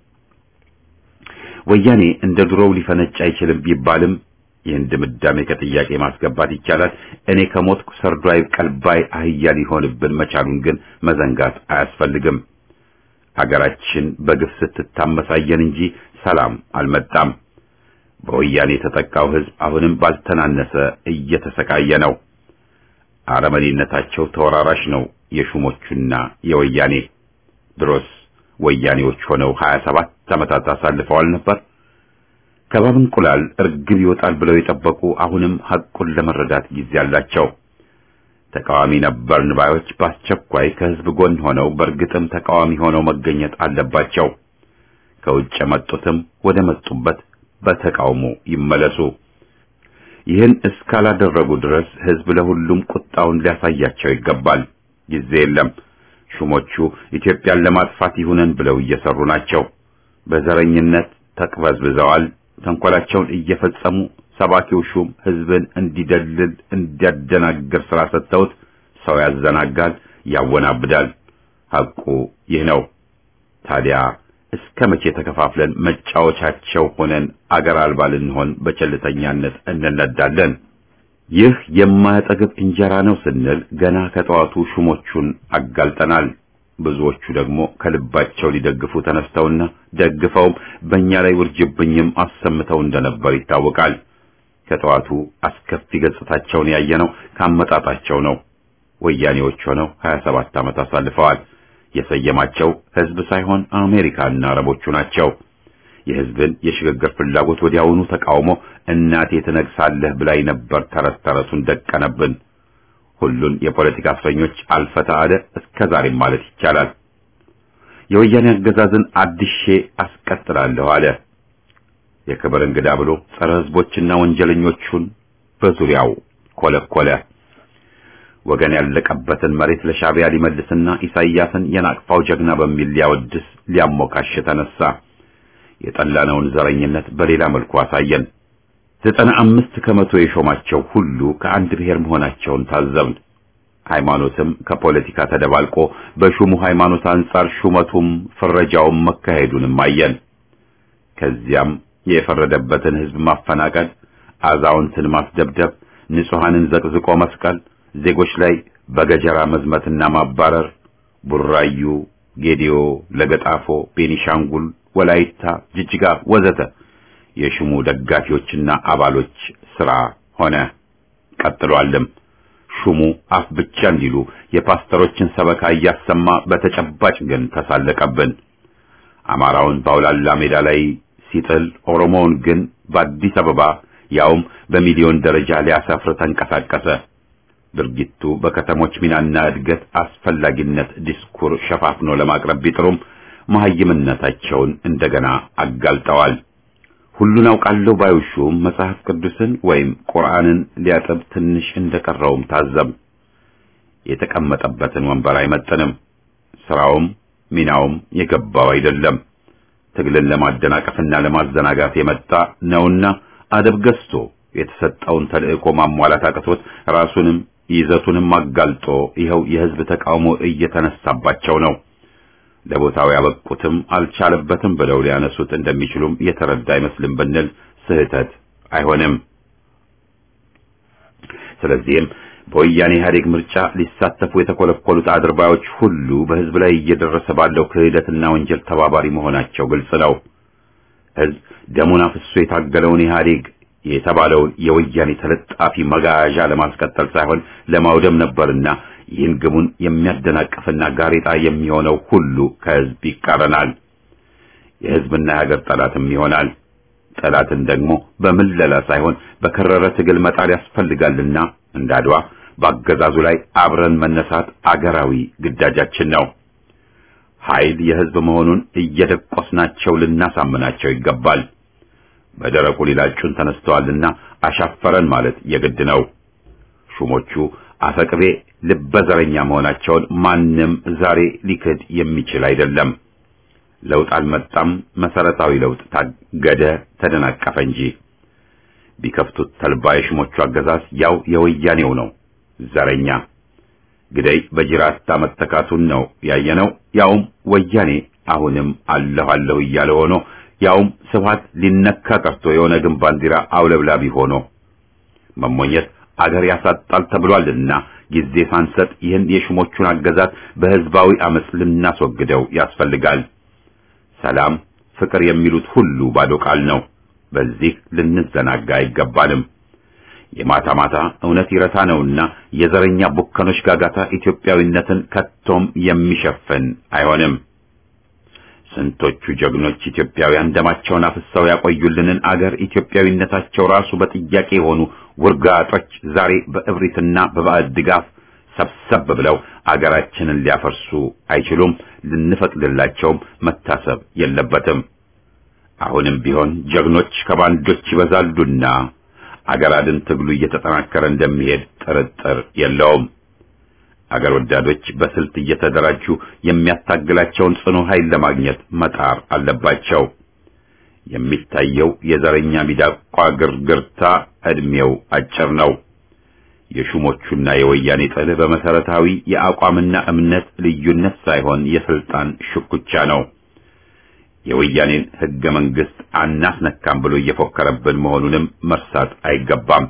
S1: ወያኔ እንደ ድሮው ሊፈነጭ አይችልም ቢባልም ይህን ድምዳሜ ከጥያቄ ማስገባት ይቻላል። እኔ ከሞትኩ ሰርዶ አይብቀል ባይ አህያ ሊሆንብን መቻሉን ግን መዘንጋት አያስፈልግም። ሀገራችን በግፍ ስትታመሳየን እንጂ ሰላም አልመጣም። በወያኔ የተጠቃው ሕዝብ አሁንም ባልተናነሰ እየተሰቃየ ነው። አረመኔነታቸው ተወራራሽ ነው የሹሞቹና የወያኔ ድሮስ ወያኔዎች ሆነው 27 ዓመታት አሳልፈዋል ነበር። ከባብ እንቁላል እርግብ ይወጣል ብለው የጠበቁ አሁንም ሐቁን ለመረዳት ጊዜ አላቸው። ተቃዋሚ ነበርን ባዮች በአስቸኳይ ከሕዝብ ጎን ሆነው በእርግጥም ተቃዋሚ ሆነው መገኘት አለባቸው። ከውጭ የመጡትም ወደ መጡበት በተቃውሞ ይመለሱ። ይህን እስካላደረጉ ድረስ ሕዝብ ለሁሉም ቁጣውን ሊያሳያቸው ይገባል። ጊዜ የለም። ሹሞቹ ኢትዮጵያን ለማጥፋት ይሁነን ብለው እየሰሩ ናቸው። በዘረኝነት ተቅበዝብዘዋል። ተንኮላቸውን እየፈጸሙ ሰባኪው ሹም ሕዝብን እንዲደልል እንዲያደናግር ስራ ሰጥተውት ሰው ያዘናጋል፣ ያወናብዳል። ሐቁ ይህ ነው። ታዲያ እስከ መቼ ተከፋፍለን መጫወቻቸው ሆነን አገር አልባ ልንሆን በቸልተኛነት እንነዳለን? ይህ የማያጠግብ እንጀራ ነው ስንል ገና ከጠዋቱ ሹሞቹን አጋልጠናል። ብዙዎቹ ደግሞ ከልባቸው ሊደግፉ ተነስተውና ደግፈውም በእኛ ላይ ውርጅብኝም አሰምተው እንደነበር ይታወቃል። ከጠዋቱ አስከፊ ገጽታቸውን ያየነው ካመጣጣቸው ነው። ወያኔዎች ሆነው 27 ዓመት አሳልፈዋል። የሰየማቸው ሕዝብ ሳይሆን አሜሪካና አረቦቹ ናቸው። የሕዝብን የሽግግር ፍላጎት ወዲያውኑ ተቃውሞ እናቴ ትነግሳለህ ብላይ ነበር ተረት ተረቱን ደቀነብን። ሁሉን የፖለቲካ እስረኞች አልፈታ አለ እስከ ዛሬም ማለት ይቻላል። የወያኔ አገዛዝን አድሼ አስቀጥላለሁ አለ። የክብር እንግዳ ብሎ ጸረ ሕዝቦችና ወንጀለኞቹን በዙሪያው ኮለኮለ። ወገን ያለቀበትን መሬት ለሻዕቢያ ሊመልስና ኢሳይያስን የናቅፋው ጀግና በሚል ሊያወድስ ሊያሞካሽ ተነሳ። የጠላነውን ዘረኝነት በሌላ መልኩ አሳየን። ዘጠና አምስት ከመቶ የሾማቸው ሁሉ ከአንድ ብሔር መሆናቸውን ታዘብን። ሃይማኖትም ከፖለቲካ ተደባልቆ በሹሙ ሃይማኖት አንጻር ሹመቱም ፍረጃውም መካሄዱንም አየን። ከዚያም የፈረደበትን ሕዝብ ማፈናቀል፣ አዛውንትን ማስደብደብ፣ ንጹሐንን ዘቅዝቆ መስቀል፣ ዜጎች ላይ በገጀራ መዝመትና ማባረር፣ ቡራዩ፣ ጌዲዮ፣ ለገጣፎ፣ ቤኒሻንጉል፣ ወላይታ፣ ጅጅጋ ወዘተ የሹሙ ደጋፊዎችና አባሎች ስራ ሆነ። ቀጥሏልም። ሹሙ አፍ ብቻ እንዲሉ የፓስተሮችን ሰበካ እያሰማ በተጨባጭ ግን ተሳለቀብን። አማራውን በአውላላ ሜዳ ላይ ሲጥል፣ ኦሮሞውን ግን በአዲስ አበባ ያውም በሚሊዮን ደረጃ ሊያሰፍር ተንቀሳቀሰ። ድርጊቱ በከተሞች ሚናና እድገት አስፈላጊነት ዲስኩር ሸፋፍኖ ለማቅረብ ቢጥሩም መሐይምነታቸውን እንደገና አጋልጠዋል። ሁሉን አውቃለሁ ባዩ ሹም መጽሐፍ ቅዱስን ወይም ቁርአንን ሊያጠብ ትንሽ እንደቀረውም ታዘብ። የተቀመጠበትን ወንበር አይመጥንም። ስራውም ሚናውም የገባው አይደለም። ትግልን ለማደናቀፍና ለማዘናጋት የመጣ ነውና አደብ ገዝቶ የተሰጠውን ተልእኮ ማሟላት አቅቶት ራሱንም ይዘቱንም አጋልጦ ይኸው የህዝብ ተቃውሞ እየተነሳባቸው ነው። ለቦታው ያበቁትም አልቻለበትም ብለው ሊያነሱት እንደሚችሉም የተረዳ አይመስልም ብንል ስህተት አይሆንም። ስለዚህም በወያኔ ኢህአዴግ ምርጫ ሊሳተፉ የተኮለኮሉት አድርባዮች ሁሉ በህዝብ ላይ እየደረሰ ባለው ክህደትና ወንጀል ተባባሪ መሆናቸው ግልጽ ነው። ህዝብ ደሙን አፍሶ የታገለውን ኢህአዴግ የተባለውን የወያኔ ተለጣፊ መጋዣ ለማስቀጠል ሳይሆን ለማውደም ነበርና ይህን ግቡን የሚያደናቅፍና ጋሬጣ የሚሆነው ሁሉ ከህዝብ ይቃረናል። የህዝብና የሀገር ጠላትም ይሆናል። ጠላትን ደግሞ በምለላ ሳይሆን በከረረ ትግል መጣል ያስፈልጋልና እንደ አድዋ በአገዛዙ ላይ አብረን መነሳት አገራዊ ግዳጃችን ነው። ኃይል የህዝብ መሆኑን እየደቆስናቸው ልናሳምናቸው ይገባል። በደረቁ ሊላጩን ተነስተዋልና አሻፈረን ማለት የግድ ነው። ሹሞቹ አፈቅቤ ልበዘረኛ መሆናቸውን ማንም ዛሬ ሊክድ የሚችል አይደለም። ለውጥ አልመጣም፣ መሰረታዊ ለውጥ ታገደ፣ ተደናቀፈ እንጂ ቢከፍቱት ተልባ የሹሞቹ አገዛዝ ያው የወያኔው ነው። ዘረኛ ግደይ በጅራታ መተካቱን ነው ያየነው። ያውም ወያኔ አሁንም አለሁ አለሁ እያለ ሆኖ ያውም ስብሃት ሊነካ ቀርቶ የኦነግን ባንዲራ አውለብላቢ ሆኖ መሞኘት አገር ያሳጣል ተብሏልና ጊዜ ሳንሰጥ ይህን የሹሞቹን አገዛዝ በህዝባዊ አመፅ ልናስወግደው ያስፈልጋል። ሰላም፣ ፍቅር የሚሉት ሁሉ ባዶ ቃል ነው። በዚህ ልንዘናጋ አይገባንም። የማታ ማታ እውነት ይረታ ነውና የዘረኛ ቡከኖች ጋጋታ ኢትዮጵያዊነትን ከቶም የሚሸፍን አይሆንም። ስንቶቹ ጀግኖች ኢትዮጵያውያን ደማቸውን አፍሰው ያቆዩልንን አገር ኢትዮጵያዊነታቸው ራሱ በጥያቄ የሆኑ ውርጋጦች ዛሬ በእብሪትና በባዕድ ድጋፍ ሰብሰብ ብለው አገራችንን ሊያፈርሱ አይችሉም። ልንፈቅድላቸውም መታሰብ የለበትም። አሁንም ቢሆን ጀግኖች ከባንዶች ይበዛሉና አገር አድን ትግሉ እየተጠናከረ እንደሚሄድ ጥርጥር የለውም። አገር ወዳዶች በስልት እየተደራጁ የሚያታግላቸውን ጽኑ ኃይል ለማግኘት መጣር አለባቸው። የሚታየው የዘረኛ ሚዳቋ ግርግርታ ዕድሜው አጭር ነው። የሹሞቹና የወያኔ ጥል በመሰረታዊ የአቋምና እምነት ልዩነት ሳይሆን የስልጣን ሽኩቻ ነው። የወያኔን ሕገ መንግሥት አናስነካም ብሎ እየፎከረብን መሆኑንም መርሳት አይገባም።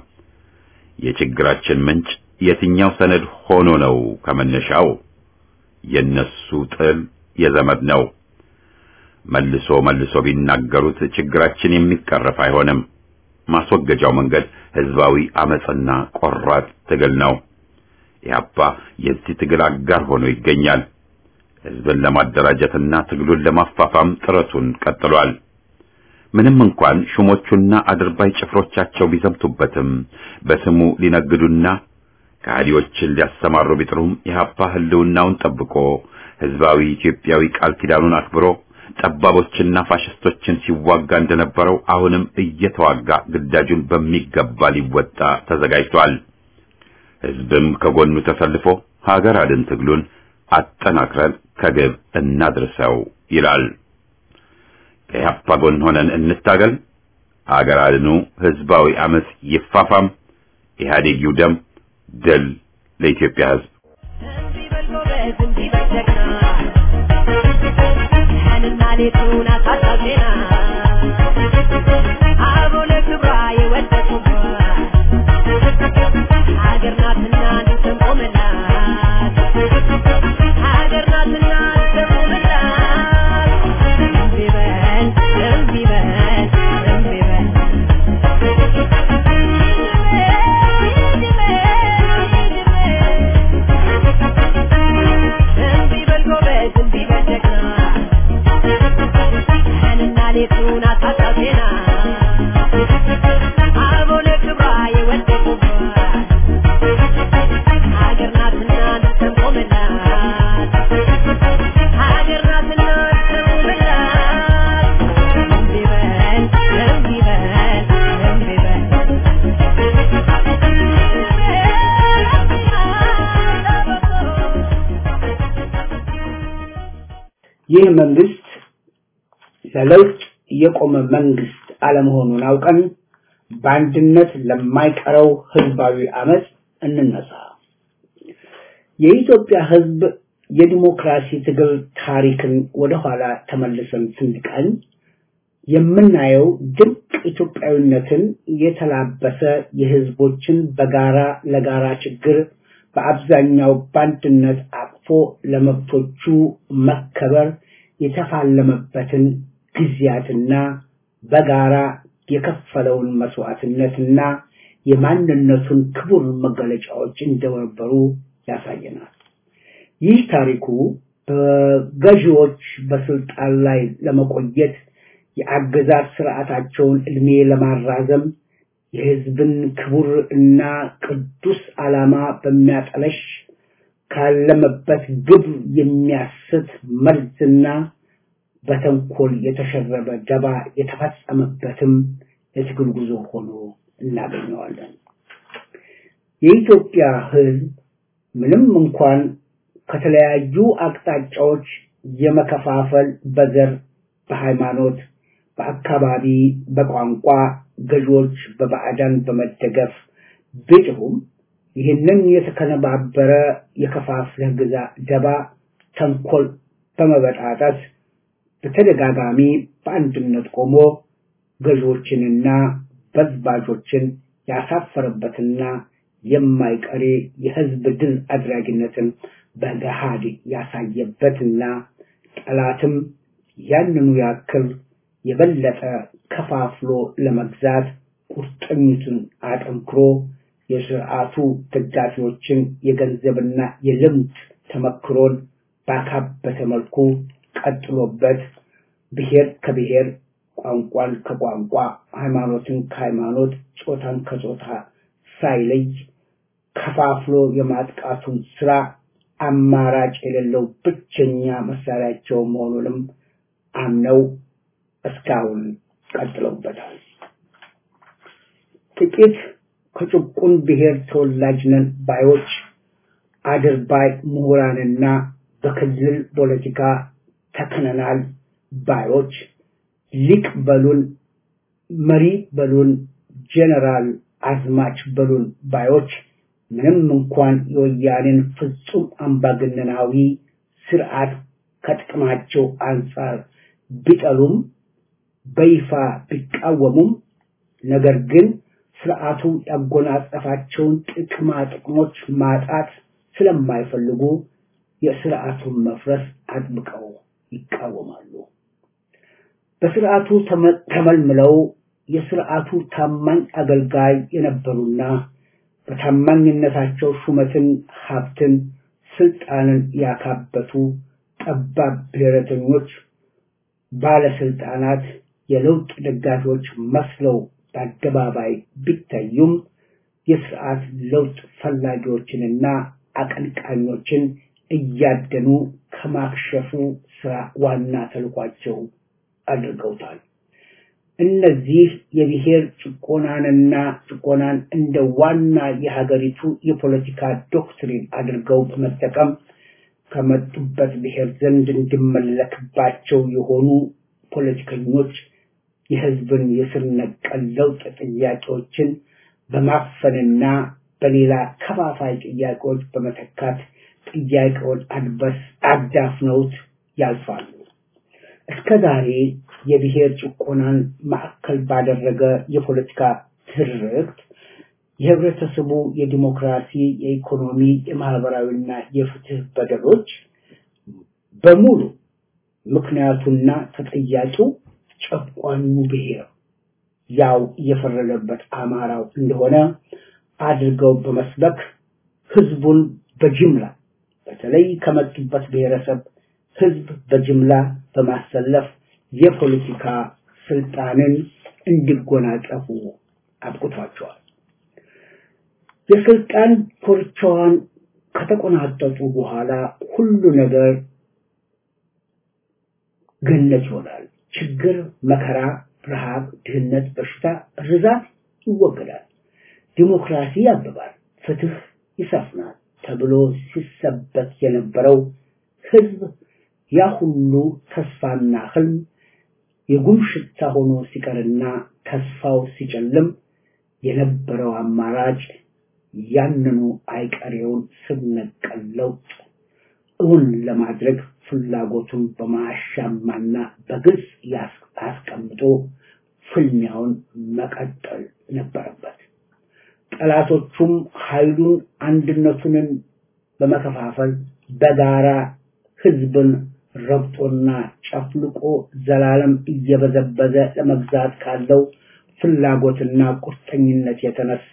S1: የችግራችን ምንጭ የትኛው ሰነድ ሆኖ ነው? ከመነሻው የነሱ ጥል የዘመድ ነው። መልሶ መልሶ ቢናገሩት ችግራችን የሚቀረፍ አይሆንም። ማስወገጃው መንገድ ህዝባዊ አመጽና ቆራጥ ትግል ነው። ኢህአፓ የዚህ ትግል አጋር ሆኖ ይገኛል። ህዝብን ለማደራጀትና ትግሉን ለማፋፋም ጥረቱን ቀጥሏል። ምንም እንኳን ሹሞቹና አድርባይ ጭፍሮቻቸው ቢዘምቱበትም በስሙ ሊነግዱና ከሃዲዎችን ሊያሰማሩ ቢጥሩም ኢህአፓ ህልውናውን ጠብቆ ህዝባዊ ኢትዮጵያዊ ቃል ኪዳኑን አክብሮ ጠባቦችና ፋሽስቶችን ሲዋጋ እንደነበረው አሁንም እየተዋጋ ግዳጁን በሚገባ ሊወጣ ተዘጋጅቷል። ህዝብም ከጎኑ ተሰልፎ ሀገር አድን ትግሉን አጠናክረን ከግብ እናድርሰው ይላል። ከኢህአፓ ጎን ሆነን እንታገል። ሀገር አድኑ ህዝባዊ አመጽ ይፋፋም። ኢህአዴግ ይውደም። ድል ለኢትዮጵያ ህዝብ።
S5: ሌቱን አሳሳቢና አበው ለክብሯ የወደቁባት ሀገር ናትና እንድትቆምላት ሀገር ናትና እንድትቆምላት እምቢ በል እምቢ በል እምቢ በል እምቢ በል ጎበዝ እምቢ በል ጀግና ቀንና ሌቱን አታጣቴና አበው ለክብሯ የወደቁባት ሀገር ናትና እንድትቆምላት ሀገር ናትና እንድትቆምላት እምቢ በል እምቢ በል እምቢ
S6: ይህ መንግስት ለለውጥ የቆመ መንግስት አለመሆኑን አውቀን በአንድነት ለማይቀረው ህዝባዊ አመፅ እንነሳ። የኢትዮጵያ ህዝብ የዲሞክራሲ ትግል ታሪክን ወደኋላ ተመልሰን ስንቃኝ የምናየው ድንቅ ኢትዮጵያዊነትን የተላበሰ የህዝቦችን በጋራ ለጋራ ችግር በአብዛኛው በአንድነት አቅፎ ለመብቶቹ መከበር የተፋለመበትን ጊዜያትና በጋራ የከፈለውን መስዋዕትነትና የማንነቱን ክቡር መገለጫዎች እንደነበሩ ያሳየናል። ይህ ታሪኩ በገዢዎች በስልጣን ላይ ለመቆየት የአገዛዝ ስርዓታቸውን እድሜ ለማራዘም የህዝብን ክቡር እና ቅዱስ ዓላማ በሚያጠለሽ ካለመበት ግብ የሚያስት መርዝና በተንኮል የተሸረበ ደባ የተፈጸመበትም የትግል ጉዞ ሆኖ እናገኘዋለን። የኢትዮጵያ ህዝብ ምንም እንኳን ከተለያዩ አቅጣጫዎች የመከፋፈል በዘር፣ በሃይማኖት፣ በአካባቢ፣ በቋንቋ ገዢዎች በባዕዳን በመደገፍ ቢጥሩም ይህንን የተከነባበረ የከፋፍለህ ግዛ ደባ ተንኮል በመበጣጠስ በተደጋጋሚ በአንድነት ቆሞ ገዢዎችንና በዝባዦችን ያሳፈረበትና የማይቀሬ የህዝብ ድል አድራጊነትን በገሃድ ያሳየበትና ጠላትም ያንኑ ያክል የበለጠ ከፋፍሎ ለመግዛት ቁርጠኝቱን አጠንክሮ የስርዓቱ ደጋፊዎችን የገንዘብና የልምድ ተመክሮን ባካበተ መልኩ ቀጥሎበት ብሔር ከብሔር ቋንቋን ከቋንቋ ሃይማኖትን ከሃይማኖት ጾታን ከጾታ ሳይለይ ከፋፍሎ የማጥቃቱን ስራ አማራጭ የሌለው ብቸኛ መሳሪያቸው መሆኑንም አምነው እስካሁን ቀጥለውበታል። ጥቂት ከጭቁን ብሔር ተወላጅ ነን ባዮች አድርባይ ምሁራንና በክልል ፖለቲካ ተክነናል ባዮች ሊቅ በሉን፣ መሪ በሉን፣ ጀነራል አዝማች በሉን ባዮች ምንም እንኳን የወያኔን ፍጹም አምባገነናዊ ስርዓት ከጥቅማቸው አንጻር ቢጠሉም በይፋ ቢቃወሙም ነገር ግን ስርዓቱ ያጎናጸፋቸውን ጥቅማ ጥቅሞች ማጣት ስለማይፈልጉ የስርዓቱን መፍረስ አጥብቀው ይቃወማሉ። በስርዓቱ ተመልምለው የስርዓቱ ታማኝ አገልጋይ የነበሩና በታማኝነታቸው ሹመትን፣ ሀብትን፣ ስልጣንን ያካበቱ ጠባብ ብሔረተኞች ባለስልጣናት የለውጥ ደጋፊዎች መስለው በአደባባይ ቢታዩም የስርዓት ለውጥ ፈላጊዎችንና አቀንቃኞችን እያደኑ ከማክሸፉ ስራ ዋና ተልኳቸው አድርገውታል። እነዚህ የብሔር ጭቆናንና ጭቆናን እንደ ዋና የሀገሪቱ የፖለቲካ ዶክትሪን አድርገው በመጠቀም ከመጡበት ብሔር ዘንድ እንዲመለክባቸው የሆኑ ፖለቲከኞች የህዝብን የስር ነቀል ለውጥ ጥያቄዎችን በማፈንና በሌላ ከፋፋይ ጥያቄዎች በመተካት ጥያቄውን አድበስ አዳፍነውት ያልፋሉ። እስከ ዛሬ የብሔር ጭቆናን ማዕከል ባደረገ የፖለቲካ ትርክት የህብረተሰቡ የዲሞክራሲ፣ የኢኮኖሚ፣ የማህበራዊና የፍትህ በደሎች በሙሉ ምክንያቱና ተጠያቂው ጨቋኙ ብሔር ያው እየፈረደበት አማራው እንደሆነ አድርገው በመስበክ ህዝቡን በጅምላ በተለይ ከመጡበት ብሔረሰብ ህዝብ በጅምላ በማሰለፍ የፖለቲካ ስልጣንን እንዲጎናጸፉ አብቅቷቸዋል። የስልጣን ኮርቻዋን ከተቆናጠጡ በኋላ ሁሉ ነገር ገነት ይሆናል። ችግር፣ መከራ፣ ረሃብ፣ ድህነት፣ በሽታ፣ ርዛት ይወገዳል። ዲሞክራሲ ያብባል፣ ፍትህ ይሰፍናል ተብሎ ሲሰበክ የነበረው ህዝብ ያ ሁሉ ተስፋና ህልም የጉም ሽታ ሆኖ ሲቀርና ተስፋው ሲጨልም የነበረው አማራጭ ያንኑ አይቀሬውን ስር ነቀል ለውጥ እውን ለማድረግ ፍላጎቱን በማያሻማና በግልጽ ያስ- አስቀምጦ ፍልሚያውን መቀጠል ነበረበት። ጠላቶቹም ኃይሉን አንድነቱንን በመከፋፈል በጋራ ህዝብን ረግጦና ጨፍልቆ ዘላለም እየበዘበዘ ለመግዛት ካለው ፍላጎትና ቁርጠኝነት የተነሳ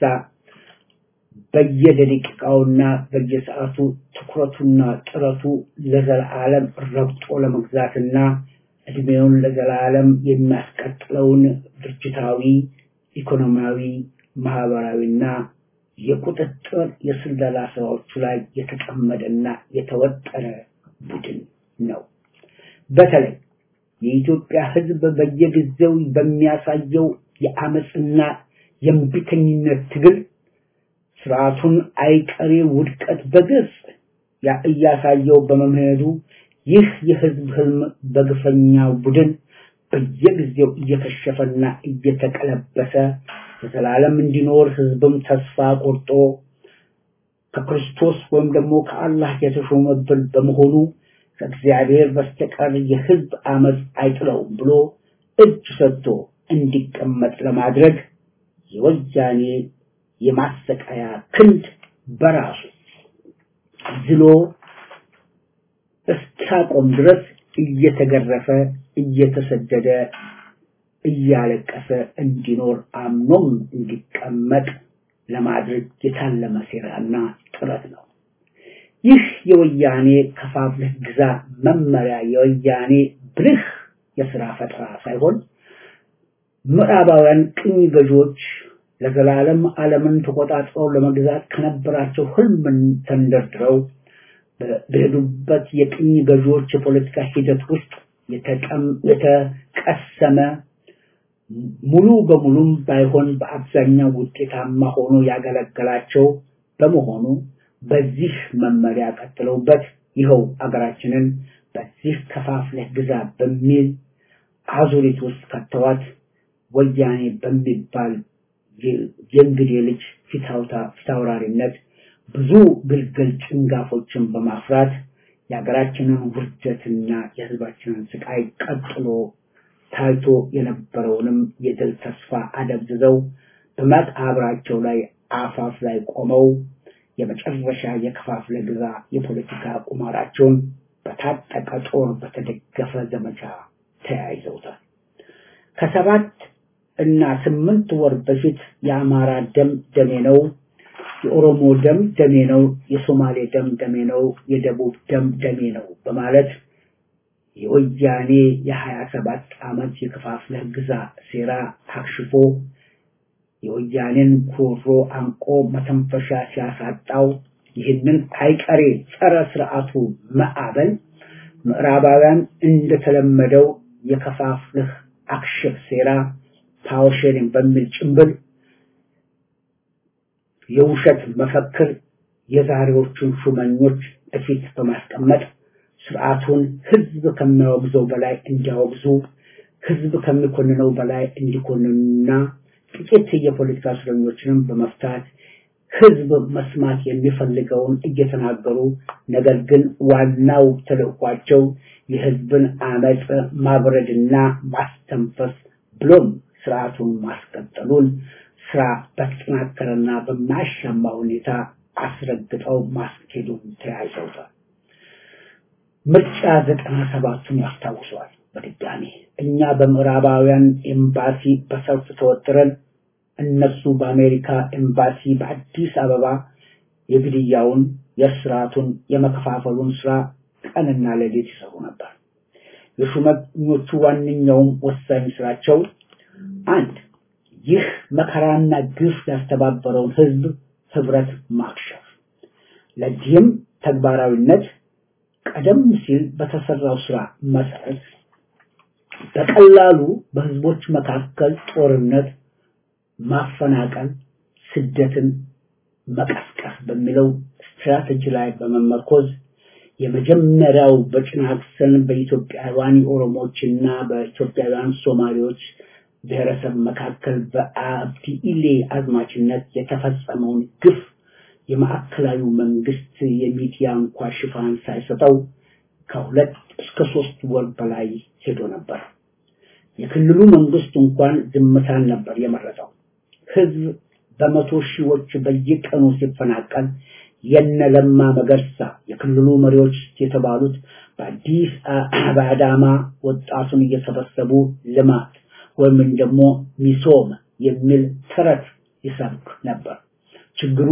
S6: በየደቂቃውና በየሰዓቱ ትኩረቱና ጥረቱ ለዘላለም ረግጦ ለመግዛትና እድሜውን ለዘላለም የሚያስቀጥለውን ድርጅታዊ፣ ኢኮኖሚያዊ፣ ማህበራዊና የቁጥጥር የስለላ ስራዎቹ ላይ የተጠመደና የተወጠረ ቡድን ነው። በተለይ የኢትዮጵያ ህዝብ በየጊዜው በሚያሳየው የአመፅና የእምቢተኝነት ትግል ስርዓቱን አይቀሬ ውድቀት በግልጽ ያ- እያሳየው በመምሄዱ ይህ የህዝብ ህልም በግፈኛው ቡድን በየጊዜው እየከሸፈና እየተቀለበሰ ለዘላለም እንዲኖር ህዝብም ተስፋ ቆርጦ ከክርስቶስ ወይም ደግሞ ከአላህ የተሾመብን በመሆኑ ከእግዚአብሔር በስተቀር የህዝብ አመፅ አይጥለውም ብሎ እጅ ሰጥቶ እንዲቀመጥ ለማድረግ የወያኔ የማሰቃያ ክንድ በራሱ ዝሎ እስኪያቆም ድረስ እየተገረፈ እየተሰደደ እያለቀሰ እንዲኖር አምኖም እንዲቀመጥ ለማድረግ የታለመ ሴራና ጥረት ነው። ይህ የወያኔ ከፋፍለህ ግዛ መመሪያ የወያኔ ብልህ የስራ ፈጠራ ሳይሆን ምዕራባውያን ቅኝ ገዢዎች ለዘላለም ዓለምን ተቆጣጥረው ለመግዛት ከነበራቸው ህልምን ተንደርድረው በ- በሄዱበት የቅኝ ገዢዎች የፖለቲካ ሂደት ውስጥ የተቀም- የተቀሰመ ሙሉ በሙሉም ባይሆን በአብዛኛው ውጤታማ ሆኖ ያገለገላቸው በመሆኑ በዚህ መመሪያ ቀጥለውበት ይኸው አገራችንን በዚህ ከፋፍለህ ግዛ በሚል አዙሪት ውስጥ ከተዋት ወያኔ በሚባል የ- የእንግዴ ልጅ ፊታውታ- ፊታውራሪነት ብዙ ግልግል ጭንጋፎችን በማፍራት የሀገራችንን ውርደትና የህዝባችንን ስቃይ ቀጥሎ ታይቶ የነበረውንም የድል ተስፋ አደብዝዘው በመቃብራቸው ላይ አፋፍ ላይ ቆመው የመጨረሻ የከፋፍለ ግዛ የፖለቲካ ቁማራቸውን በታጠቀ ጦር በተደገፈ ዘመቻ ተያይዘውታል። ከሰባት እና ስምንት ወር በፊት የአማራ ደም ደሜ ነው፣ የኦሮሞ ደም ደሜ ነው፣ የሶማሌ ደም ደሜ ነው፣ የደቡብ ደም ደሜ ነው በማለት የወያኔ የሀያ ሰባት ዓመት የከፋፍለህ ግዛ ሴራ አክሽፎ የወያኔን ጉሮሮ አንቆ መተንፈሻ ሲያሳጣው ይህንን አይቀሬ ጸረ ስርዓቱ ማዕበል ምዕራባውያን እንደተለመደው የከፋፍልህ አክሽፍ ሴራ ፓወር ሼሪንግ በሚል ጭንብል የውሸት መፈክር የዛሬዎቹን ሹመኞች እፊት በማስቀመጥ ስርዓቱን ህዝብ ከሚያወግዘው በላይ እንዲያወግዙ ህዝብ ከሚኮንነው በላይ እንዲኮንኑና ጥቂት የፖለቲካ እስረኞችንም በመፍታት ህዝብ መስማት የሚፈልገውን እየተናገሩ ነገር ግን ዋናው ተልዕኳቸው የህዝብን አመፅ ማብረድና ማስተንፈስ ብሎም ስርዓቱን ማስቀጠሉን ስራ በተጠናከረና በማያሻማ ሁኔታ አስረግጠው ማስኬዱን ተያይዘውታል። ምርጫ ዘጠና ሰባቱን ያስታውሰዋል። በድጋሚ እኛ በምዕራባውያን ኤምባሲ በሰልፍ ተወጥረን እነሱ በአሜሪካ ኤምባሲ በአዲስ አበባ የግድያውን፣ የስርዓቱን፣ የመከፋፈሉን ስራ ቀንና ሌሊት ይሰሩ ነበር። የሹመኞቹ ዋነኛውም ወሳኝ ስራቸው አንድ ይህ መከራና ግፍ ያስተባበረውን ህዝብ ህብረት ማክሸፍ። ለዚህም ተግባራዊነት ቀደም ሲል በተሰራው ስራ መሰረት በቀላሉ በህዝቦች መካከል ጦርነት፣ ማፈናቀል፣ ስደትን መቀስቀስ በሚለው ስትራቴጂ ላይ በመመርኮዝ የመጀመሪያው በጭናክሰን በኢትዮጵያውያን ኦሮሞዎችና በኢትዮጵያውያን ሶማሌዎች ብሔረሰብ መካከል በአብዲ ኢሌ አዝማችነት የተፈጸመውን ግፍ የማዕከላዊ መንግስት የሚዲያ እንኳ ሽፋን ሳይሰጠው ከሁለት እስከ ሶስት ወር በላይ ሄዶ ነበር። የክልሉ መንግስት እንኳን ዝምታን ነበር የመረጠው። ህዝብ በመቶ ሺዎች በየቀኑ ሲፈናቀል የነለማ መገርሳ የክልሉ መሪዎች የተባሉት በአዲስ በአዳማ ወጣቱን እየሰበሰቡ ልማት ወይም ደግሞ ሚሶም የሚል ተረት ይሰብክ ነበር። ችግሩ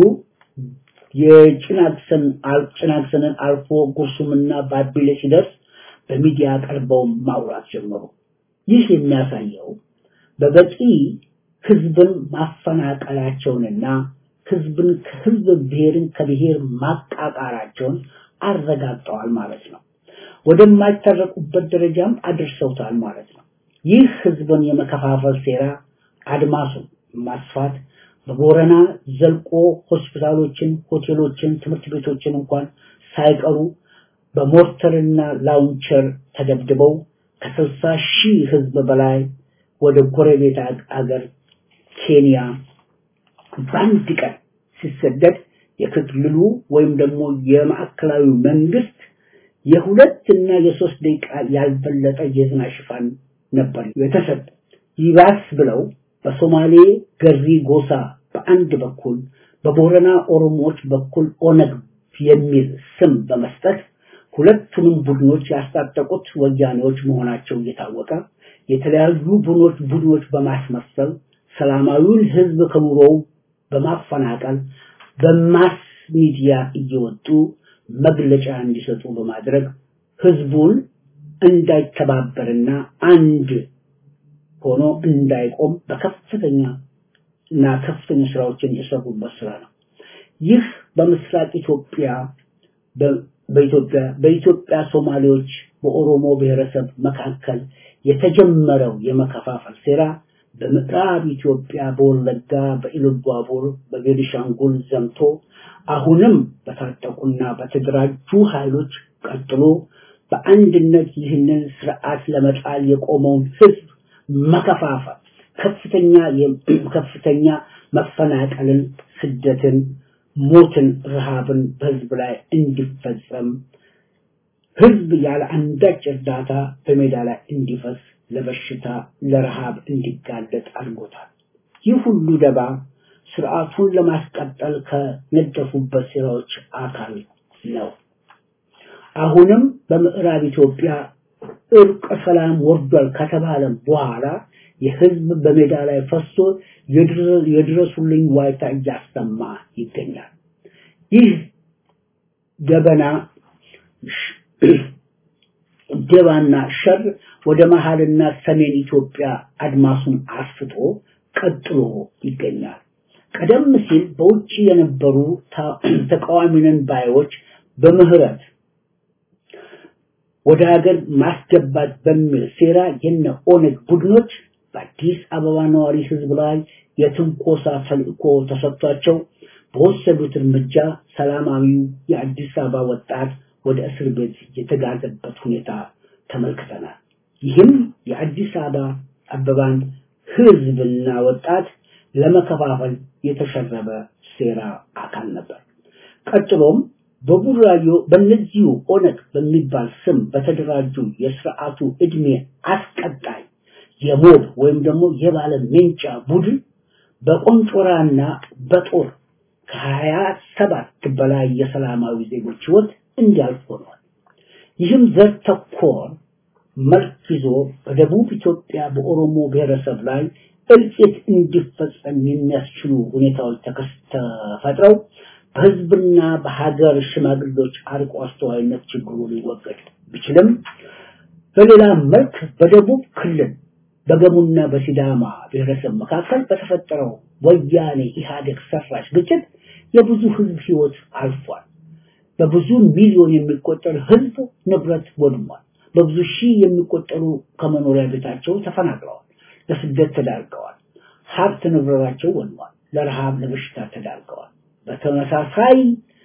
S6: የጭናክሰን ጭናክሰንን አልፎ ጉርሱምና ባቢሌ ሲደርስ በሚዲያ ቀርበው ማውራት ጀመሩ። ይህ የሚያሳየው በበቂ ህዝብን ማፈናቀላቸውንና ህዝብን ከህዝብ ብሔርን ከብሔር ማቃቃራቸውን አረጋግጠዋል ማለት ነው። ወደማይታረቁበት ደረጃም አድርሰውታል ማለት ነው። ይህ ህዝብን የመከፋፈል ሴራ አድማሱን ማስፋት በቦረና ዘልቆ ሆስፒታሎችን፣ ሆቴሎችን፣ ትምህርት ቤቶችን እንኳን ሳይቀሩ በሞርተርና ላውንቸር ተደብድበው ከስልሳ ሺህ ህዝብ በላይ ወደ ጎረቤት አገር ኬንያ በአንድ ቀን ሲሰደድ የክልሉ ወይም ደግሞ የማዕከላዊ መንግስት የሁለት እና የሶስት ደቂቃ ያልበለጠ የዜና ሽፋን ነበር የተሰጠ። ይባስ ብለው በሶማሌ ገሪ ጎሳ በአንድ በኩል በቦረና ኦሮሞዎች በኩል ኦነግ የሚል ስም በመስጠት ሁለቱንም ቡድኖች ያስታጠቁት ወያኔዎች መሆናቸው እየታወቀ የተለያዩ ቡድኖች ቡድኖች በማስመሰል ሰላማዊውን ህዝብ ከኑሮው በማፈናቀል በማስ ሚዲያ እየወጡ መግለጫ እንዲሰጡ በማድረግ ህዝቡን እንዳይተባበርና አንድ ሆኖ እንዳይቆም በከፍተኛ እና ከፍተኛ ስራዎችን የሰሩበት ስራ ነው። ይህ በምስራቅ ኢትዮጵያ በኢትዮጵያ በኢትዮጵያ ሶማሌዎች በኦሮሞ ብሔረሰብ መካከል የተጀመረው የመከፋፈል ሴራ በምዕራብ ኢትዮጵያ በወለጋ በኢሉባቡር በቤኒሻንጉል ዘምቶ አሁንም በታጠቁና በተደራጁ ኃይሎች ቀጥሎ በአንድነት ይህንን ስርዓት ለመጣል የቆመውን ህዝብ መከፋፈል ከፍተኛ ከፍተኛ መፈናቀልን፣ ስደትን፣ ሞትን፣ ረሃብን በህዝብ ላይ እንዲፈጸም ህዝብ ያለ አንዳች እርዳታ በሜዳ ላይ እንዲፈስ ለበሽታ ለረሃብ እንዲጋለጥ አድርጎታል። ይህ ሁሉ ደባ ስርዓቱን ለማስቀጠል ከነደፉበት ሴራዎች አካል ነው። አሁንም በምዕራብ ኢትዮጵያ እርቀ ሰላም ወርዷል ከተባለ በኋላ የህዝብ በሜዳ ላይ ፈሶ የድረሱልኝ ዋይታ እያሰማ ይገኛል። ይህ ገበና ደባና ሸር ወደ መሃልና ሰሜን ኢትዮጵያ አድማሱን አስፍቶ ቀጥሎ ይገኛል። ቀደም ሲል በውጭ የነበሩ ተቃዋሚንን ባዮች በምህረት ወደ ሀገር ማስገባት በሚል ሴራ የነ ኦነግ ቡድኖች በአዲስ አበባ ነዋሪ ህዝብ ላይ የትንኮሳ ተልእኮ ተሰጥቷቸው በወሰዱት እርምጃ ሰላማዊው የአዲስ አበባ ወጣት ወደ እስር ቤት የተጋዘበት ሁኔታ ተመልክተናል። ይህም የአዲስ አበባ አበባን ህዝብና ወጣት ለመከፋፈል የተሸረበ ሴራ አካል ነበር። ቀጥሎም በቡራዮ በእነዚሁ ኦነግ በሚባል ስም በተደራጁ የስርዓቱ እድሜ አስቀጣይ የሞብ ወይም ደግሞ የባለ ሜንጫ ቡድን በቆንጮራና በጦር ከሀያ ሰባት በላይ የሰላማዊ ዜጎች ህይወት እንዲያልፍ ሆኗል። ይህም ዘር ተኮር መልክ ይዞ በደቡብ ኢትዮጵያ በኦሮሞ ብሔረሰብ ላይ እልቂት እንዲፈጸም የሚያስችሉ ሁኔታዎች ተፈጥረው በህዝብና በሀገር ሽማግሌዎች አርቆ አስተዋይነት ችግሩ ሊወገድ ቢችልም በሌላ መልክ በደቡብ ክልል በገሙና በሲዳማ ብሔረሰብ መካከል በተፈጠረው ወያኔ ኢህአዴግ ሰራሽ ግጭት የብዙ ህዝብ ህይወት አልፏል። በብዙ ሚሊዮን የሚቆጠር ህዝብ ንብረት ወድሟል። በብዙ ሺህ የሚቆጠሩ ከመኖሪያ ቤታቸው ተፈናቅለዋል፣ ለስደት ተዳርገዋል። ሀብት ንብረታቸው ወድሟል፣ ለረሃብ ለበሽታ ተዳርገዋል። በተመሳሳይ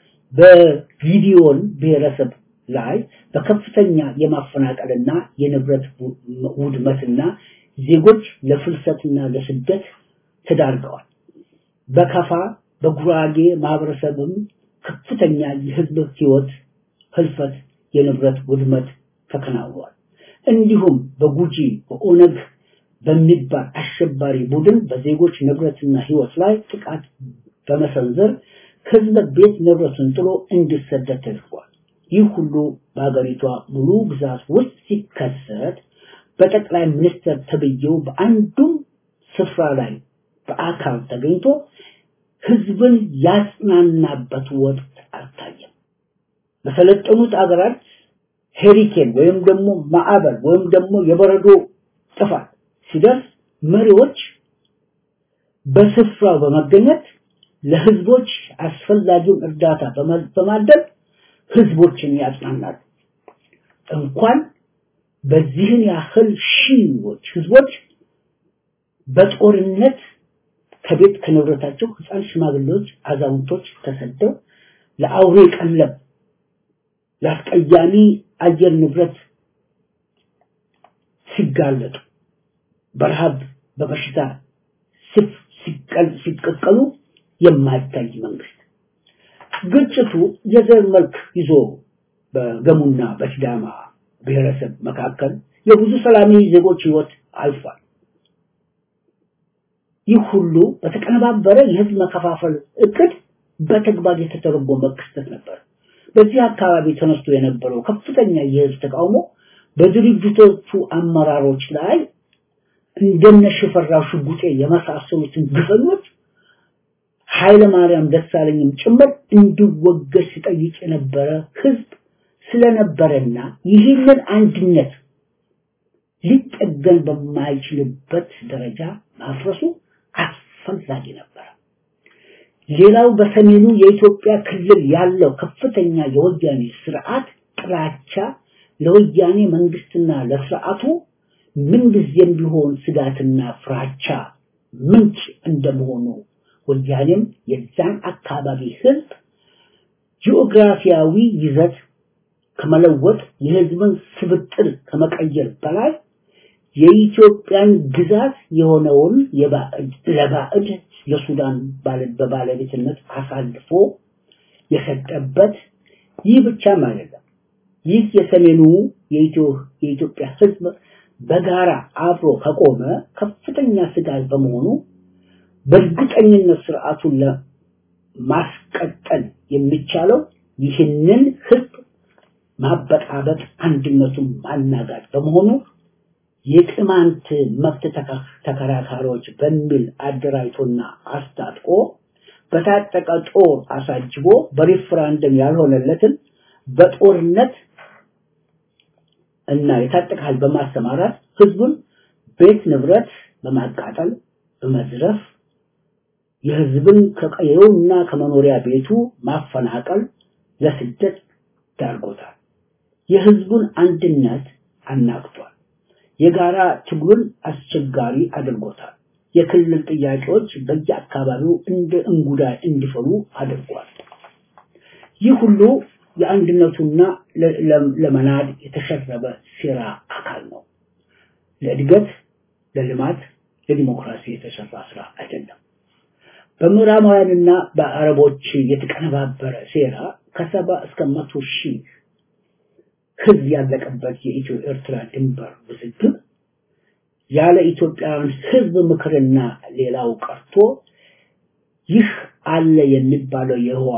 S6: በጊዲዮን ብሔረሰብ ላይ በከፍተኛ የማፈናቀልና የንብረት ውድመትና ዜጎች ለፍልሰትና ለስደት ተዳርገዋል። በከፋ በጉራጌ ማህበረሰብም ከፍተኛ የህዝብ ህይወት ህልፈት፣ የንብረት ውድመት ተከናውኗል። እንዲሁም በጉጂ በኦነግ በሚባል አሸባሪ ቡድን በዜጎች ንብረትና ህይወት ላይ ጥቃት በመሰንዘር ህዝብ ቤት ንብረቱን ጥሎ እንዲሰደድ ተደርጓል። ይህ ሁሉ በሀገሪቷ ሙሉ ግዛት ውስጥ ሲከሰት በጠቅላይ ሚኒስትር ተብዬው በአንዱም ስፍራ ላይ በአካል ተገኝቶ ህዝብን ያጽናናበት ወቅት አልታየም። በሰለጠኑት አገራት ሄሪኬን ወይም ደግሞ ማዕበል ወይም ደግሞ የበረዶ ጥፋት ሲደርስ መሪዎች በስፍራው በመገኘት ለህዝቦች አስፈላጊውን እርዳታ በማድረግ ህዝቦችን ያጽናናሉ። እንኳን በዚህን ያህል ሺዎች ህዝቦች በጦርነት ከቤት ከንብረታቸው ህፃን፣ ሽማግሌዎች፣ አዛውንቶች ተሰደው ለአውሬ ቀለብ ለአስቀያሚ አየር ንብረት ሲጋለጡ በረሃብ በበሽታ ሲቀቀሉ የማይታይ መንግስት ግጭቱ የዘር መልክ ይዞ በገሙና በሲዳማ ብሔረሰብ መካከል የብዙ ሰላማዊ ዜጎች ህይወት አልፏል። ይህ ሁሉ በተቀነባበረ የህዝብ መከፋፈል እቅድ በተግባር የተተረጎመ ክስተት ነበር። በዚህ አካባቢ ተነስቶ የነበረው ከፍተኛ የህዝብ ተቃውሞ በድርጅቶቹ አመራሮች ላይ እንደነ ሽፈራው ሽጉጤ የመሳሰሉትን ግፈኞች ኃይለ ማርያም ደሳለኝም ጭምር እንዲወገድ ሲጠይቅ የነበረ ህዝብ ስለነበረና ይህንን አንድነት ሊጠገን በማይችልበት ደረጃ ማፍረሱ አስፈላጊ ነበር። ሌላው በሰሜኑ የኢትዮጵያ ክልል ያለው ከፍተኛ የወያኔ ስርዓት ጥላቻ ለወያኔ መንግስትና ለስርዓቱ ምንጊዜም ቢሆን ስጋትና ፍራቻ ምንጭ እንደመሆኑ ወያኔም የዛን አካባቢ ህዝብ ጂኦግራፊያዊ ይዘት ከመለወጥ የህዝብን ስብጥር ከመቀየር በላይ የኢትዮጵያን ግዛት የሆነውን የባዕድ ለባዕድ ለሱዳን በባለቤትነት አሳልፎ የሰጠበት ይህ ብቻም አይደለም። ይህ የሰሜኑ የኢትዮጵያ ህዝብ በጋራ አብሮ ከቆመ ከፍተኛ ስጋት በመሆኑ በእርግጠኝነት ስርዓቱን ለማስቀጠል የሚቻለው ይህንን ህዝብ ማበጣበጥ፣ አንድነቱን ማናጋት በመሆኑ የቅማንት መብት ተከራካሪዎች በሚል አደራጅቶና አስታጥቆ በታጠቀ ጦር አሳጅቦ በሪፍራንደም ያልሆነለትን በጦርነት እና የታጠቀ ኃይል በማሰማራት ህዝቡን ቤት ንብረት በማቃጠል በመዝረፍ የህዝብን ከቀየውና ከመኖሪያ ቤቱ ማፈናቀል ለስደት ዳርጎታል። የህዝቡን አንድነት አናግቷል። የጋራ ትግሉን አስቸጋሪ አድርጎታል። የክልል ጥያቄዎች በየአካባቢው እንደ እንጉዳይ እንዲፈሉ አድርጓል። ይህ ሁሉ የአንድነቱና ለመናድ የተሸረበ ሴራ አካል ነው። ለእድገት፣ ለልማት፣ ለዲሞክራሲ የተሰራ ስራ አይደለም። በምዕራባውያንና በአረቦች የተቀነባበረ ሴራ ከሰባ እስከ መቶ ሺህ ህዝብ ያለቀበት የኢትዮ ኤርትራ ድንበር ውዝግብ ያለ ኢትዮጵያውያን ህዝብ ምክርና ሌላው ቀርቶ ይህ አለ የሚባለው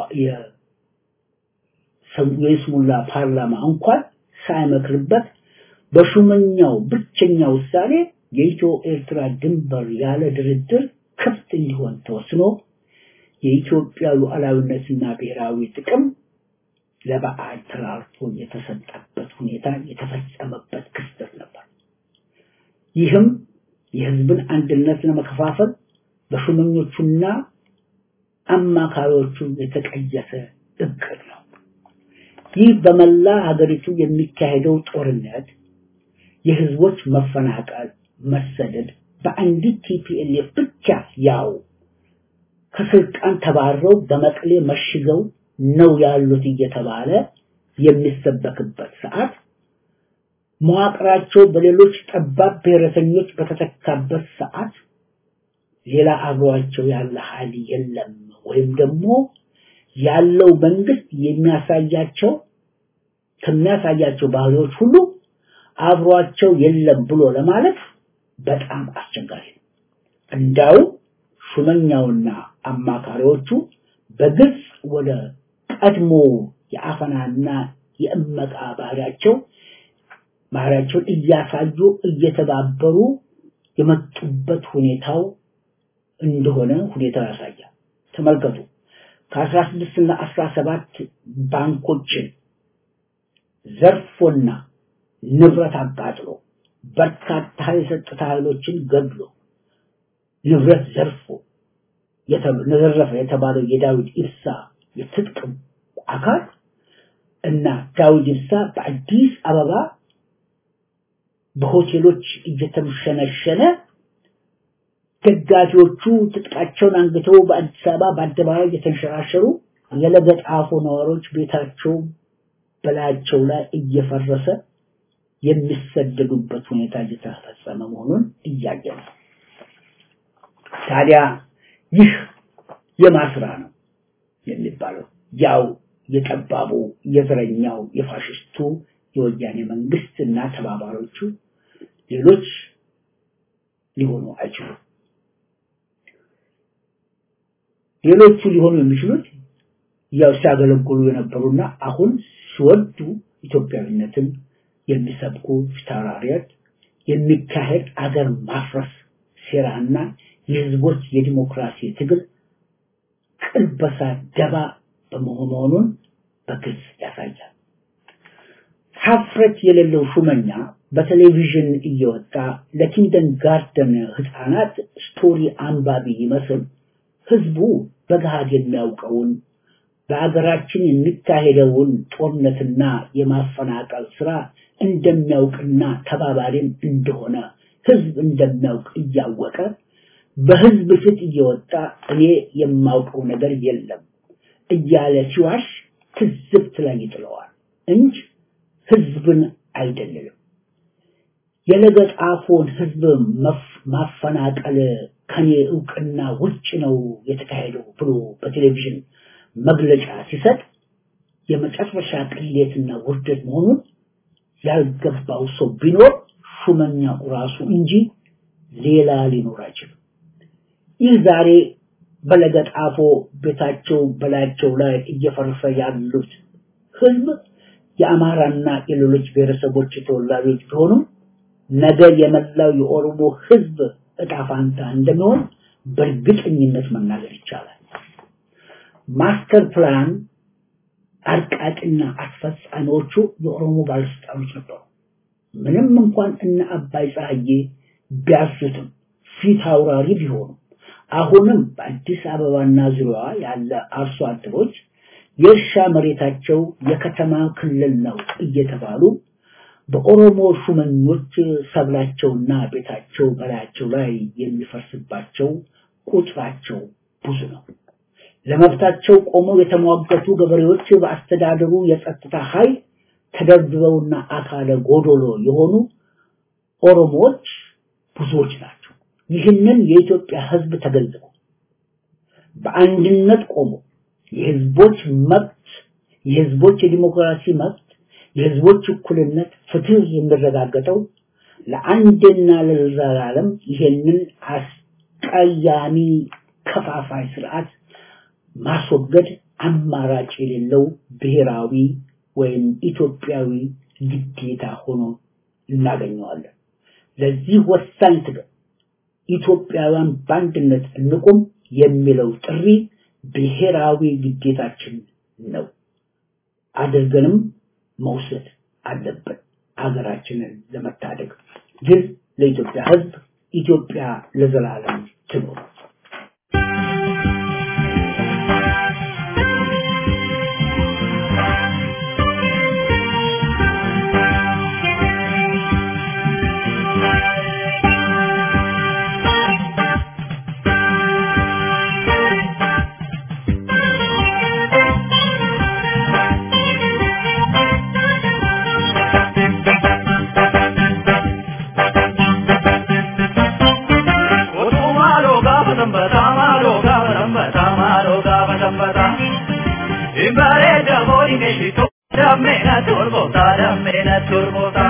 S6: የይስሙላ ፓርላማ እንኳን ሳይመክርበት በሹመኛው ብቸኛ ውሳኔ የኢትዮ ኤርትራ ድንበር ያለ ድርድር ክፍት እንዲሆን ተወስኖ የኢትዮጵያ ሉዓላዊነትና ብሔራዊ ጥቅም ለበዓል ተላልፎ የተሰጠበት ሁኔታ የተፈጸመበት ክስተት ነበር። ይህም የህዝብን አንድነት ለመከፋፈል በሹመኞቹና አማካሪዎቹ የተቀየሰ እቅድ ነው። ይህ በመላ ሀገሪቱ የሚካሄደው ጦርነት፣ የህዝቦች መፈናቀል፣ መሰደድ በአንዲት ቲፒኤልኤፍ ብቻ ያው ከስልጣን ተባረው በመቀሌ መሽገው ነው ያሉት እየተባለ የሚሰበክበት ሰዓት መዋቅራቸው በሌሎች ጠባብ ብሔረተኞች በተተካበት ሰዓት ሌላ አብሯቸው ያለ ኃይል የለም ወይም ደግሞ ያለው መንግስት የሚያሳያቸው ከሚያሳያቸው ባህሪዎች ሁሉ አብሯቸው የለም ብሎ ለማለት በጣም አስቸጋሪ ነው። እንዳው ሹመኛውና አማካሪዎቹ በግልጽ ወደ ቀድሞ የአፈናና የእመቃ ባህሪያቸው ባህሪያቸውን እያሳዩ እየተባበሩ የመጡበት ሁኔታው እንደሆነ ሁኔታው ያሳያል። ተመልከቱ። ከአስራ ስድስት እና አስራ ሰባት ባንኮችን ዘርፎና ንብረት አቃጥሎ በርካታ የጸጥታ ኃይሎችን ገድሎ ንብረት ዘርፎ ዘረፈ የተባለው የዳዊት ኢብሳ የትጥቅ አካል እና ዳዊት ኢብሳ በአዲስ አበባ በሆቴሎች እየተምሸነሸነ ደጋፊዎቹ ትጥቃቸውን አንግተው በአዲስ አበባ በአደባባይ እየተንሸራሸሩ የለገጣፎ ነዋሪዎች ቤታቸው በላያቸው ላይ እየፈረሰ የሚሰደዱበት ሁኔታ እየተፈጸመ መሆኑን እያየ ነው። ታዲያ ይህ የማስራ ነው የሚባለው ያው የጠባቡ የዘረኛው የፋሽስቱ የወያኔ መንግስት እና ተባባሪዎቹ ሌሎች ሊሆኑ አይችሉም። ሌሎቹ ሊሆኑ የሚችሉት ያው ሲያገለግሉ የነበሩና አሁን ሲወዱ ኢትዮጵያዊነትን የሚሰብኩ ፊታውራሪዎች የሚካሄድ አገር ማፍረስ ሴራና የህዝቦች የዲሞክራሲ ትግል ቅልበሳ ደባ በመሆኑን በግልጽ ያሳያል። ሀፍረት የሌለው ሹመኛ በቴሌቪዥን እየወጣ ለኪንደን ጋርደን ህፃናት ስቶሪ አንባቢ ይመስል ህዝቡ በገሃድ የሚያውቀውን በሀገራችን የሚካሄደውን ጦርነትና የማፈናቀል ስራ እንደሚያውቅና ተባባሪም እንደሆነ ህዝብ እንደሚያውቅ እያወቀ በህዝብ ፊት እየወጣ እኔ የማውቀው ነገር የለም እያለ ሲዋሽ ትዝብት ላይ ይጥለዋል እንጂ ህዝብን አይደለም። የለገጣፎን ህዝብ ማፈናቀል ከኔ እውቅና ውጭ ነው የተካሄደው ብሎ በቴሌቪዥን መግለጫ ሲሰጥ የመጨረሻ ቅሌትና ውርደት መሆኑን ያልገባው ሰው ቢኖር ሹመኛው ራሱ እንጂ ሌላ ሊኖር አይችልም። ይህ ዛሬ በለገጣፎ ቤታቸው በላያቸው ላይ እየፈረሰ ያሉት ህዝብ የአማራና የሌሎች ብሔረሰቦች ተወላጆች ቢሆኑም ነገ የመላው የኦሮሞ ህዝብ እጣ ፋንታ እንደሚሆን በእርግጠኝነት መናገር ይቻላል። ማስተር ፕላን አርቃቂና አስፈጻሚዎቹ የኦሮሞ ባለስልጣኖች ነበሩ። ምንም እንኳን እነ አባይ ፀሐዬ ቢያሱትም ፊት አውራሪ ቢሆኑም አሁንም በአዲስ አበባና ዙሪያዋ ያለ አርሶ አደሮች የእርሻ መሬታቸው የከተማ ክልል ነው እየተባሉ በኦሮሞ ሹመኞች ሰብላቸውና ቤታቸው በላያቸው ላይ የሚፈርስባቸው ቁጥራቸው ብዙ ነው። ለመብታቸው ቆመው የተሟገቱ ገበሬዎች በአስተዳደሩ የጸጥታ ኃይል ተደብድበውና አካለ ጎዶሎ የሆኑ ኦሮሞዎች ብዙዎች ናቸው። ይህንን የኢትዮጵያ ህዝብ ተገንዝቦ በአንድነት ቆሞ የህዝቦች መብት የህዝቦች የዲሞክራሲ መብት የህዝቦች እኩልነት ፍትህ የሚረጋገጠው ለአንድና ለዘላለም ይሄንን አስቀያሚ ከፋፋይ ስርዓት ማስወገድ አማራጭ የሌለው ብሔራዊ ወይም ኢትዮጵያዊ ግዴታ ሆኖ እናገኘዋለን። ለዚህ ወሳኝ ትግል ኢትዮጵያውያን በአንድነት እንቁም የሚለው ጥሪ ብሔራዊ ግዴታችን ነው። አድርገንም መውሰድ አለብን ሀገራችንን ለመታደግ። ግን ለኢትዮጵያ ህዝብ ኢትዮጵያ ለዘላለም ትኑር።
S7: Simbare da mori che ci to Dammena turbota, dammena turbota